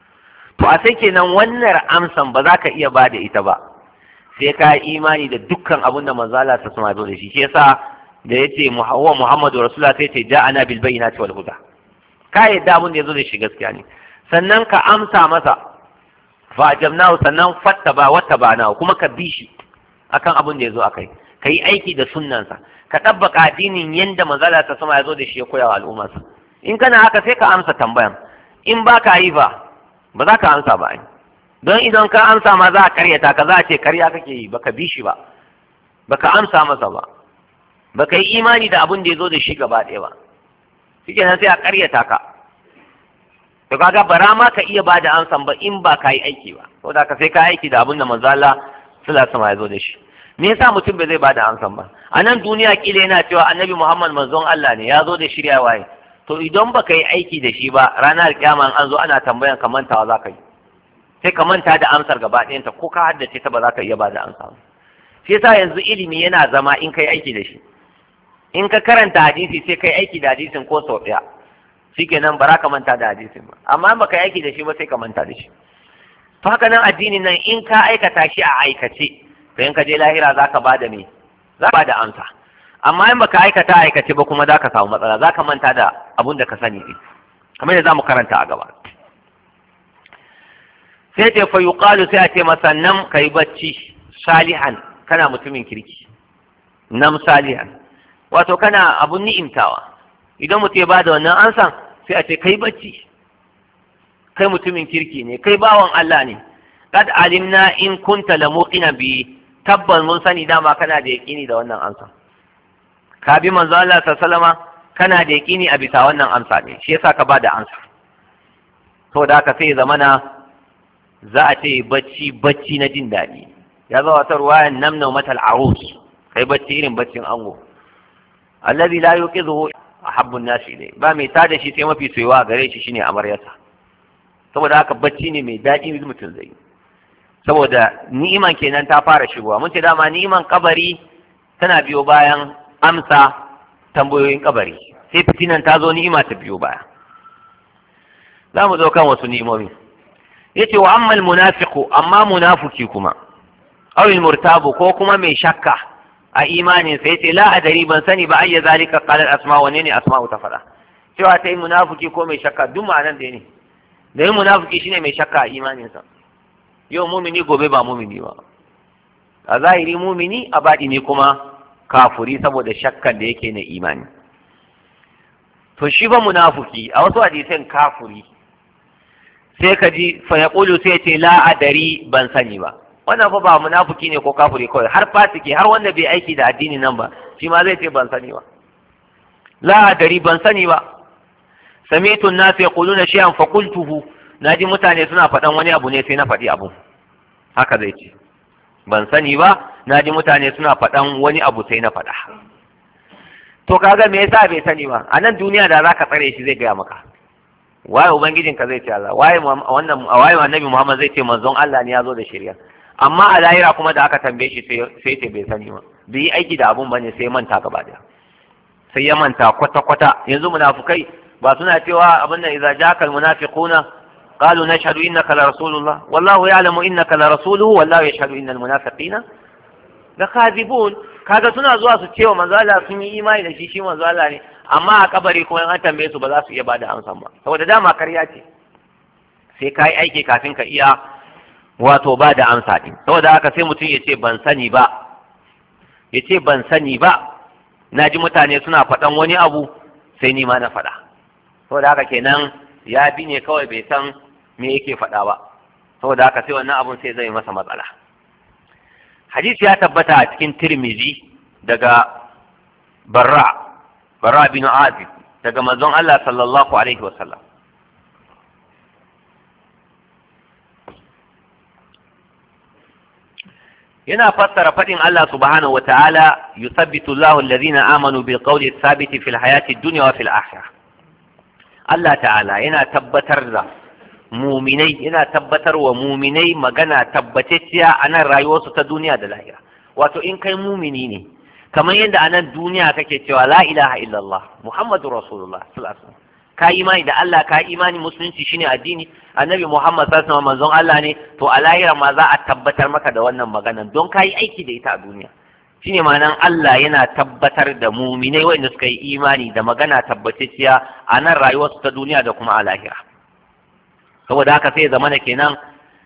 to a sai kenan wannan amsan ba za ka iya ba da ita ba sai ka yi imani da dukkan abin da manzo Allah ta sama da shi shi yasa da yace wa Muhammadu Rasulullah sai ce ja'ana bil bayyinati wal huda ka yadda abin da yazo da shi gaskiya ne sannan ka amsa masa fa ajabnahu sannan fattaba wattabana kuma ka bi shi akan abin da yazo akai ka yi aiki da sunnansa ka tabbaka addinin yanda manzo Allah ta sama yazo da shi ya koya wa al'ummarsa in kana haka sai ka amsa tambayan in ba ka yi ba ba za ka amsa ba don idan ka amsa ma za a karyata ka za a ce karya kake yi baka bi shi ba baka amsa masa ba baka yi imani da abin da ya zo da shi gaba ɗaya ba shike nan sai a karyata ka to kaga bara ma ka iya ba da amsan ba in ba ka yi aiki ba saboda ka sai ka aiki da abin da manzo Allah sallallahu alaihi ya zo da shi me yasa mutum bai zai ba da amsan ba a nan duniya kila yana cewa annabi Muhammad manzon Allah ne ya zo da shirya waye to idan baka yi aiki da shi ba ranar kiyama an zo ana tambayan ka mantawa za ka yi sai ka manta da amsar gaba ɗayanta ko ka haddace ta ba za ka iya ba da amsa ba shi yasa yanzu ilimi yana zama in kai aiki da shi in ka karanta hadisi sai kai aiki da hadisin ko sau ɗaya shikenan ba za ka manta da hadisin ba amma in baka yi aiki da shi ba sai ka manta da shi to haka nan addinin nan in ka aikata shi a aikace to in ka je lahira za ka ba da me za ka ba da amsa amma in baka aikata aikace ba kuma za ka samu matsala za ka manta da abun da ka sani ne kamar da za mu karanta a gaba sai ce fa yuqalu sai a ce masa nam kai bacci salihan kana mutumin kirki nam salihan wato kana abun ni'imtawa idan mutum ya bada wannan ansan sai a ce kai bacci kai mutumin kirki ne kai bawan Allah ne kad alimna in kunta lamuqina bi tabbas mun sani dama kana da yaqini da wannan ansan ka bi manzo Allah sallama kana da yaqini a bisa wannan amsa ne shi yasa ka bada amsa to da haka sai zamana za a ce bacci bacci na jin daɗi ya zo wata ruwayan namna matal arus kai bacci irin baccin ango allazi la yuqidhu ahabbun nasi ilay ba mai tada shi sai mafi soyuwa gare shi shine amaryarsa saboda haka bacci ne mai daɗi mutum zai saboda ni'iman kenan ta fara shigowa mun ce dama ni'iman kabari tana biyo bayan amsa tambayoyin kabari sai fitinan ta zo ni'ima ta biyo baya za mu zo kan wasu ni'imomi yace wa ammal munafiqu amma munafiki kuma aw al murtabu ko kuma mai shakka a imanin sa yace la adari ban sani ba ayya zalika qala al asma wa ne asma'u ta fada cewa ta yi munafiki ko mai shakka duk ma'anan da ne da yin munafiki shine mai shakka a imanin sa yau mumini gobe ba mumini ba a zahiri mumini a baɗi ne kuma kafuri saboda shakkan da yake na imani to shi ba munafiki a wasu hadisan kafuri sai ka ji fa ya ƙulu sai ce la adari ban sani ba wannan fa ba munafiki ne ko kafiri kawai har fasiki har wanda bai aiki da addini nan ba shi ma zai ce ban sani ba la dari ban sani ba sami'tu an-nas yaquluna shay'an fa qultuhu naji mutane suna faɗan wani abu ne sai na faɗi abu haka zai ce ban sani ba naji mutane suna faɗan wani abu sai na faɗa to kaga me yasa bai sani ba a nan duniya da zaka tsare shi zai gaya maka waye ubangijin ka zai ce Allah waye wannan waye annabi Muhammad zai ce manzon Allah ne ya zo da shari'a amma a lahira kuma da aka tambaye shi sai ce bai sani ba bai yi aiki da abun bane sai manta gaba daya sai ya manta kwata kwata yanzu munafukai ba suna cewa abin nan idza ja'akal munafiquna qalu nashhadu innaka la rasulullah wallahu ya'lamu innaka la rasuluhu wallahu yashhadu innal munafiqina lakadibun kaga suna zuwa su cewa manzo Allah sun yi imani da shi shi manzo Allah ne amma a kabari kuma in an tambaye su ba za su iya bada amsa ba saboda dama karya ce sai ka yi aiki kafin ka iya wato ba da amsa din saboda haka sai mutum ya ce ban sani ba ya ce ban sani ba na ji mutane suna faɗan wani abu sai ni ma na faɗa saboda haka kenan ya bi ne kawai bai san me yake faɗa ba saboda haka sai wannan abun sai zai masa matsala hadisi ya tabbata a cikin tirmizi daga barra barra bin azib daga manzon Allah sallallahu alaihi wasallam yana fassara faɗin Allah subhanahu wataala yuthabbitu Allahu alladhina amanu bil qawli thabiti fil hayati dunya wa fil akhirah Allah ta'ala yana tabbatar da muminai yana tabbatar wa muminai magana tabbatacciya a nan rayuwarsu ta duniya da lahira wato in kai mumini ne kamar yadda a nan duniya kake cewa la ilaha illallah muhammadu rasulullah sallallahu alaihi ka imani da Allah ka imani musulunci shine addini annabi muhammad sallallahu alaihi manzon Allah ne to a lahira ma za a tabbatar maka da wannan maganan don ka yi aiki da ita a duniya shine ma'anan Allah yana tabbatar da muminai wanda suka yi imani da magana tabbatacciya a nan rayuwarsu ta duniya da kuma a lahira saboda haka sai zamana kenan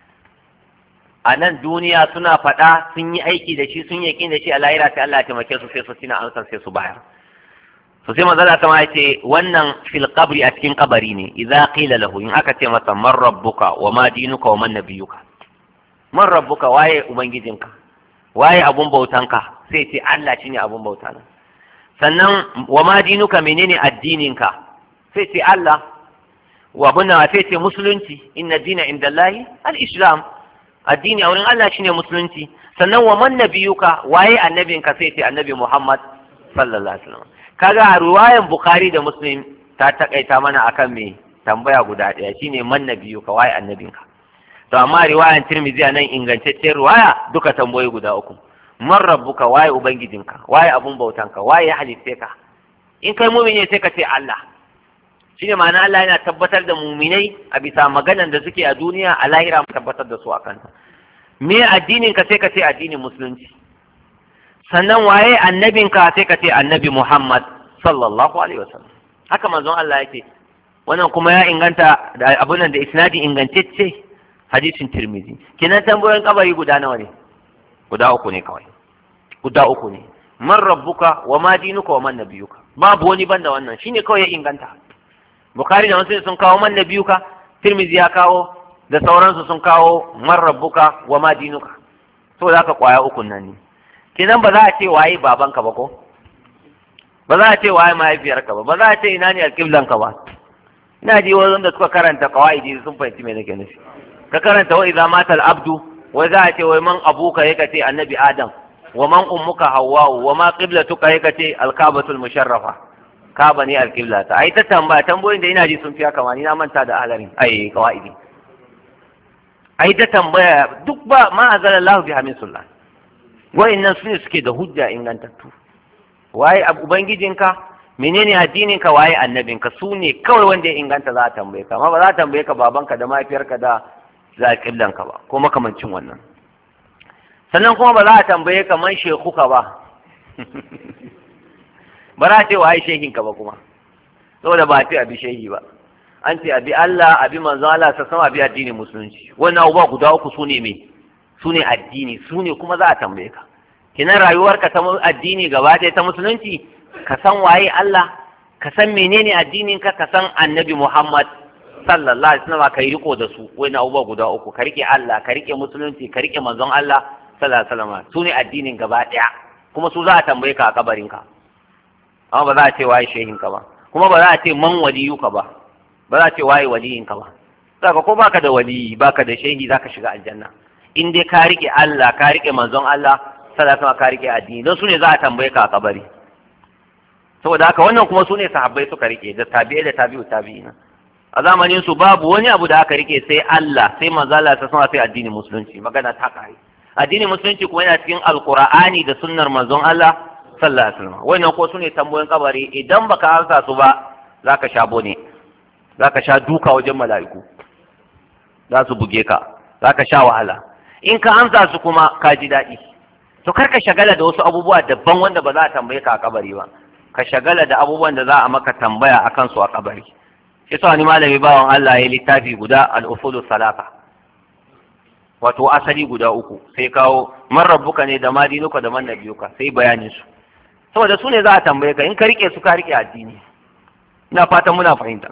a nan duniya suna faɗa sun yi aiki da shi sun yaƙi da shi a lahira sai Allah ya taimake su sai su tina amsar sai su bayar to sai manzo Allah ya ce wannan fil qabri a cikin kabari ne idza qila lahu in aka ce masa man rabbuka wa ma dinuka wa man nabiyuka man rabbuka waye ubangijinka waye abun bautanka sai ce Allah shine abun bauta sannan wa ma dinuka menene addininka sai ce Allah wa bunna sai ce musulunci inna dina inda Allahi al-islam addini a wurin Allah shine musulunci sannan wa man nabiyuka waye annabinka sai ce annabi Muhammad sallallahu alaihi wasallam kaga a riwayan Bukhari da Muslim ta takaita mana akan me tambaya guda ɗaya shine man nabiyuka waye annabinka to amma riwayan Tirmidhi nan ingantaccen riwaya duka tambayoyi guda uku man rabbuka waye ubangijinka waye abun bautanka waye ya halitte ka in kai mumini sai ka ce Allah shine ma'ana Allah yana tabbatar da muminai a bisa maganan da suke a duniya a lahira mu tabbatar da su a kanta me addinin ka sai ka ce addinin musulunci sannan waye annabin ka sai ka ce annabi Muhammad sallallahu alaihi wasallam haka manzon Allah yake wannan kuma ya inganta da abun nan da isnadi ingantacce hadisin Tirmidhi kenan tambayoyin kabari guda nawa ne guda uku ne kawai guda uku ne man rabbuka wa ma dinuka wa man nabiyuka babu wani banda wannan shine kawai ya inganta Bukhari da Muslim sun kawo man nabiyuka Tirmidhi ya kawo da sauransu sun kawo man rabbuka wa ma dinuka to za ka kwaya ukun nan ne kenan ba za a ce waye babanka ba ko ba za a ce waye mahaifiyarka ba ba za a ce ina ne alƙiblanka ba ina ji wajen da suka karanta qawaidi sun fahimci me nake nufi ka karanta wa idza mata al-abdu wai za a ce wai man abuka yake ce annabi adam wa man ummuka hawwa wa ma qiblatuka yake ce al-kabatul musharrafa kaba ne alƙibla ta ai ta tambaya tambayoyin da ina ji sun fiya kama ni na manta da ahlarin ai qawaidi ai ta tambaya duk ba ma azala Allah bi hamin sullah wa'annan su ne suke da hujja ingantattu waye ubangijinka menene addininka waye annabinka su ne kawai wanda ya inganta za a tambaye ka amma ba za a tambaye ka babanka da mahaifiyarka da za ka ba ko makamancin wannan sannan kuma ba za a tambaye ka man shekuka ba ba za a ce waye shehinka ba kuma saboda ba a ce abi shehi ba an ce abi Allah abi manzon Allah sa sama abi addinin musulunci wannan abubuwa guda uku su ne me su ne addini su ne kuma za a tambaye ka kinan rayuwarka ta addini gaba ɗaya ta musulunci ka san waye Allah ka san menene addinin ka ka san annabi Muhammad sallallahu alaihi wasallam kai riko da su wai na abubuwa guda uku ka rike Allah ka rike musulunci ka rike manzon Allah sallallahu alaihi wasallam su ne addinin gaba daya kuma su za a tambaye ka a kabarin ka amma ba za a ce waye shehin ka ba kuma ba za a ce man waliyuka ba ba za a ce waye waliyin ka ba saka ko baka da waliyi baka da shehi zaka shiga aljanna in dai ka rike Allah ka rike manzon Allah sallallahu alaihi wasallam ka rike addini don su ne za a tambaye ka a kabari saboda haka wannan kuma su ne sahabbai suka rike da tabi'ai da tabi'u tabi'ina a zamanin su babu wani abu da aka rike sai Allah sai manzo Allah ta sama sai addinin musulunci magana ta kai addinin musulunci kuma yana cikin alqur'ani da sunnar manzon Allah sallallahu alaihi wasallam wannan ko sune tambayoyin kabari idan baka amsa su ba zaka sha bone zaka sha duka wajen mala'iku za su buge ka zaka sha wahala in ka amsa su kuma ka ji daɗi to kar ka shagala da wasu abubuwa daban wanda ba za a tambaye ka a kabari ba ka shagala da abubuwan da za a maka tambaya akan su a kabari shi sa wani malami bawan Allah ya littafi guda al-usulu salata wato asali guda uku sai kawo man rabbuka ne da madinuka da man nabiyuka sai bayanin su saboda su ne za a tambaye ka in ka rike su ka rike addini ina fatan muna fahimta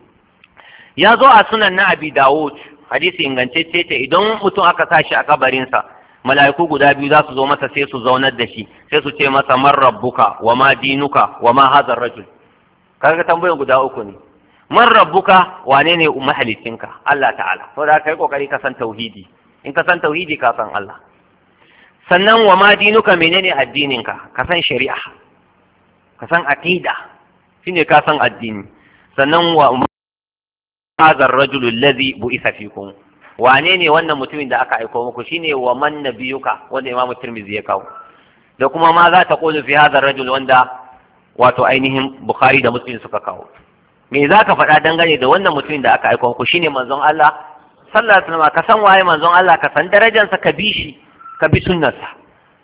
ya zo a sunan na abi dawud hadisi ingantacce ce idan mutum aka sa shi a kabarinsa mala'iku guda biyu za su zo masa sai su zaunar da shi sai su ce masa man rabbuka wa ma dinuka wa ma hadha rajul kaga tambayan guda uku ne man rabbuka wane ne mahalicinka Allah ta'ala to da kai kokari ka san tauhidi in ka san tauhidi ka san Allah sannan wa ma dinuka menene addininka ka san shari'a ka san aqida shine ka san addini sannan wa hadha ar-rajul alladhi bu'itha fikum wane ne wannan mutumin da aka aiko muku shine wa man nabiyuka wanda Imam Tirmidhi ya kawo da kuma ma za ta qulu fi hadha ar-rajul wanda wato ainihin Bukhari da Muslim suka kawo me za ka faɗa dangane da wannan mutumin da aka aiko muku shine manzon Allah sallallahu alaihi wasallam ka san waye manzon Allah ka san darajarsa ka bi shi ka bi sunnarsa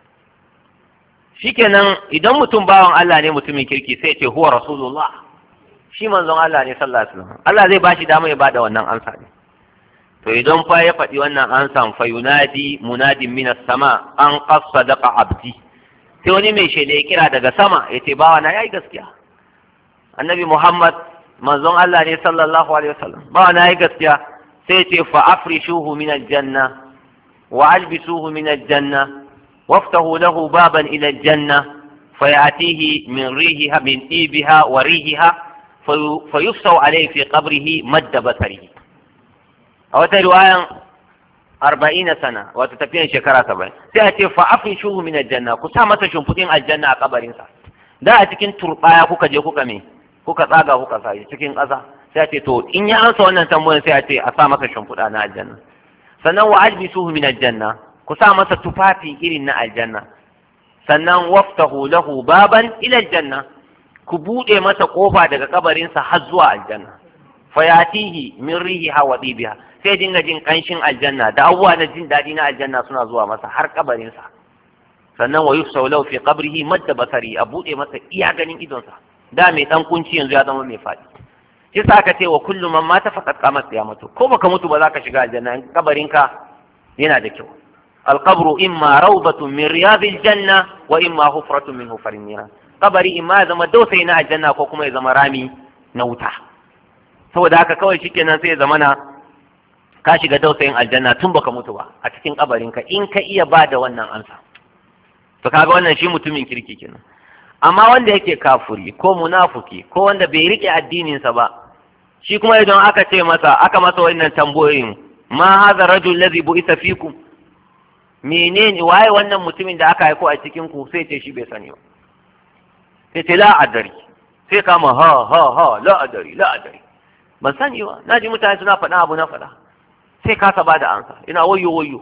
shikenan idan mutum bawan Allah ne mutumin kirki sai ya ce huwa rasulullah shi manzon Allah ne sallallahu alaihi wasallam Allah zai bashi dama ya bada wannan ansa ne to idan fa ya faɗi wannan ansan fa yunadi munadin minas sama an qasadaqa abdi sai wani mai shele ya kira daga sama ya ce bawa na yayi gaskiya annabi Muhammad manzon Allah ne sallallahu alaihi wasallam bawa na yayi gaskiya sai ce fa afrishuhu min aljanna wa albisuhu min aljanna waftahu lahu baban ila aljanna فيأتيه من ريحها من طيبها وريحها فيفسو عليه في قبره مد بصره a wata riwayan arba'ina sana wata tafiyan shekara saba'in sai a ce fa afin shuhu min aljanna ku sa masa shimfiɗin aljanna a kabarinsa da a cikin turɓaya kuka je kuka me kuka tsaga kuka sa cikin ƙasa sai a ce to in ya ansa wannan tambayan sai a ce a sa masa shimfiɗa na aljanna sannan wa ajbisuhu min aljanna ku sa masa tufafi irin na aljanna sannan waftahu lahu baban ila aljanna ku buɗe masa ƙofa daga kabarinsa har zuwa aljanna fayatihi min rihiha wa dibiha sai dinga jin kanshin aljanna da abubuwa na jin daɗi na aljanna suna zuwa masa har kabarinsa sannan wa yusau lahu fi qabrihi madda basari a buɗe masa iya ganin idonsa da mai dan kunci yanzu ya zama mai faɗi shi sa aka ce wa kullu man mata faqad qamat qiyamatu ko baka mutu ba za ka shiga aljanna in kabarinka yana da kyau القبر إما روضة من رياض الجنة وإما حفرة من حفر النيران قبري إما زما دوسينا الجنة كوكما زما رامي نوتا saboda haka kawai shikenan sai zamana ka shiga dausayin aljanna tun baka mutu ba a cikin kabarinka in ka iya ba da wannan ansa to kaga wannan shi mutumin kirki kenan amma wanda yake kafuri ko munafuki ko wanda bai rike addininsa ba shi kuma idan aka ce masa aka masa wannan tambayoyin ma hadha rajul ladhi bu'itha fikum menene waye wannan mutumin da aka haiko a cikin ku sai ce shi bai sani ba sai ce la adari sai kama ha ha ha la adari la adari ban sani ba na ji mutane suna faɗa abu na faɗa sai kasa ba da ansa ina wayo wayo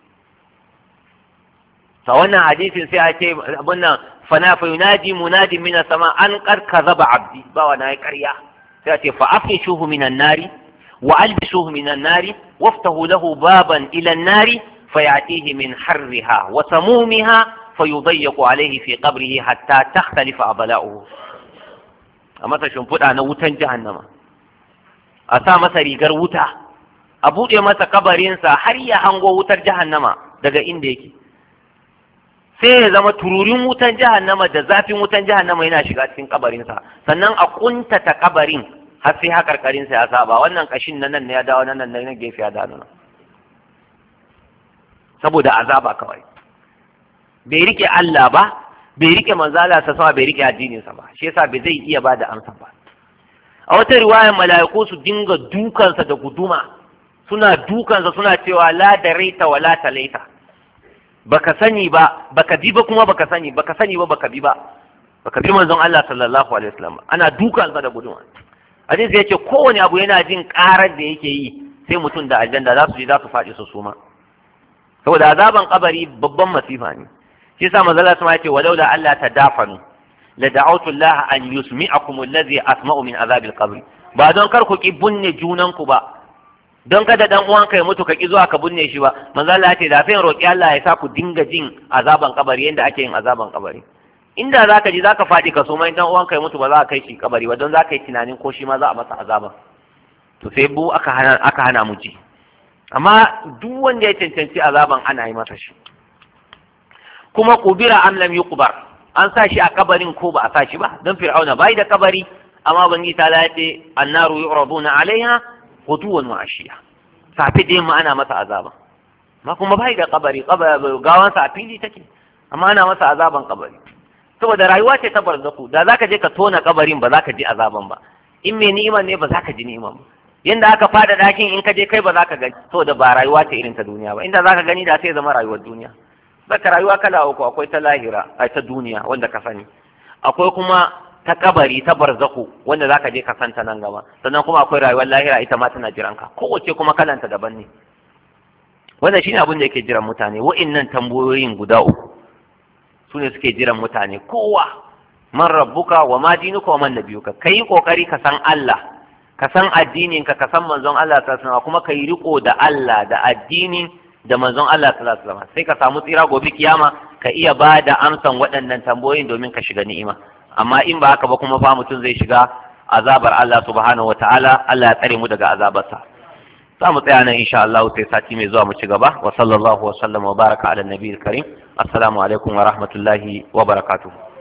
ta wannan hadisin sai a ce abin nan fana fa yunadi munadi min sama an kar kazaba abdi ba wa nayi ƙarya sai a ce fa afishuhu minan nari wa albisuhu minan nari waftahu lahu baban ila an-nari فيأتيه من حرها وسمومها فيضيق عليه في قبره حتى تختلف أضلاؤه أما تشنفد أنا وتن جهنم أسا مسا ريقر وتا أبوɗe masa kabarinsa har ya hango wutar jahannama daga inda yake sai ya zama tururin wutan jahannama da zafin wutan jahannama yana shiga cikin kabarinsa sannan a kuntata kabarin har sai hakarkarin sa ya saba wannan kashin nan nan ne ya dawo nan nan ne gefe ya dawo nan saboda azaba kawai bai rike Allah ba bai rike manzala sa sama bai rike addinin sa ba shi yasa bai zai iya bada amsa ba a wata riwayar mala'iku su dinga dukansa da guduma suna dukansa suna cewa la da raita wa la talaita baka sani ba baka bi ba kuma baka sani baka sani ba baka bi ba baka bi manzon Allah sallallahu alaihi wasallam ana dukansa da guduma hadisi yace kowane abu yana jin karar da yake yi sai mutum da aljanna za su ji za su faɗi su suma saboda azaban kabari babban masifa ne shi yasa manzon Allah ya ce walau da Allah ta dafanu la da'awtu Allah an yusmi'akum alladhi asma'u min azabil qabr ba don kar ku ki bunne junan ku ba don kada dan uwan ka ya mutu ka ki zuwa ka bunne shi ba manzo Allah ya ce da sai roki Allah ya sa ku dinga jin azaban kabari yanda ake yin azaban kabari inda zaka ji zaka faɗi ka so mai dan uwan ka ya mutu ba za ka kai shi kabari ba don za ka yi tunanin ko shi ma za a masa azaba to sai bu aka hana aka hana mu ji amma duk wanda ya cancanci azaban ana yi masa shi kuma kubira am lam yuqbar an sa shi a kabarin ko ba a sa shi ba don fir'auna bai da kabari amma bangi ta lace annaru yu'raduna alaiha ghuduwan wa ashiya safi dai ma ana masa azaba ma kuma bai da kabari gawan sa a fili take amma ana masa azaban kabari saboda rayuwa ce ta barzaku da zaka je ka tona kabarin ba zaka ji azaban ba in mai ni'iman ne ba zaka ji ni'iman ba yanda aka fada dakin in ka je kai ba zaka gani saboda ba rayuwa ce irin ta duniya ba inda zaka gani da sai zama rayuwar duniya zaka rayuwa kala uku akwai ta lahira a ta duniya wanda ka sani akwai kuma ta kabari ta barzaku wanda zaka je ka santa nan gaba sannan kuma akwai rayuwar lahira ita ma tana jiran ka kowace kuma kalanta daban ne wannan shine abin da yake jiran mutane wa'annan tambayoyin guda uku su ne suke jiran mutane kowa man rabbuka wa ma dinuka wa man nabiyuka kai kokari ka san Allah ka san addinin ka ka san manzon Allah sallallahu alaihi wasallam kuma kai riko da Allah da addinin da manzon Allah sallallahu alaihi wasallam sai ka samu tsira gobe kiyama ka iya ba da amsan waɗannan tambayoyin domin ka shiga ni'ima amma in ba haka ba kuma fa mutum zai shiga azabar Allah subhanahu wataala Allah ya tsare mu daga azabarsa za mu tsaya nan insha Allah sai sati mai zuwa mu ci gaba wa sallallahu wa sallama wa baraka ala nabiyil karim assalamu alaikum wa rahmatullahi wa barakatuh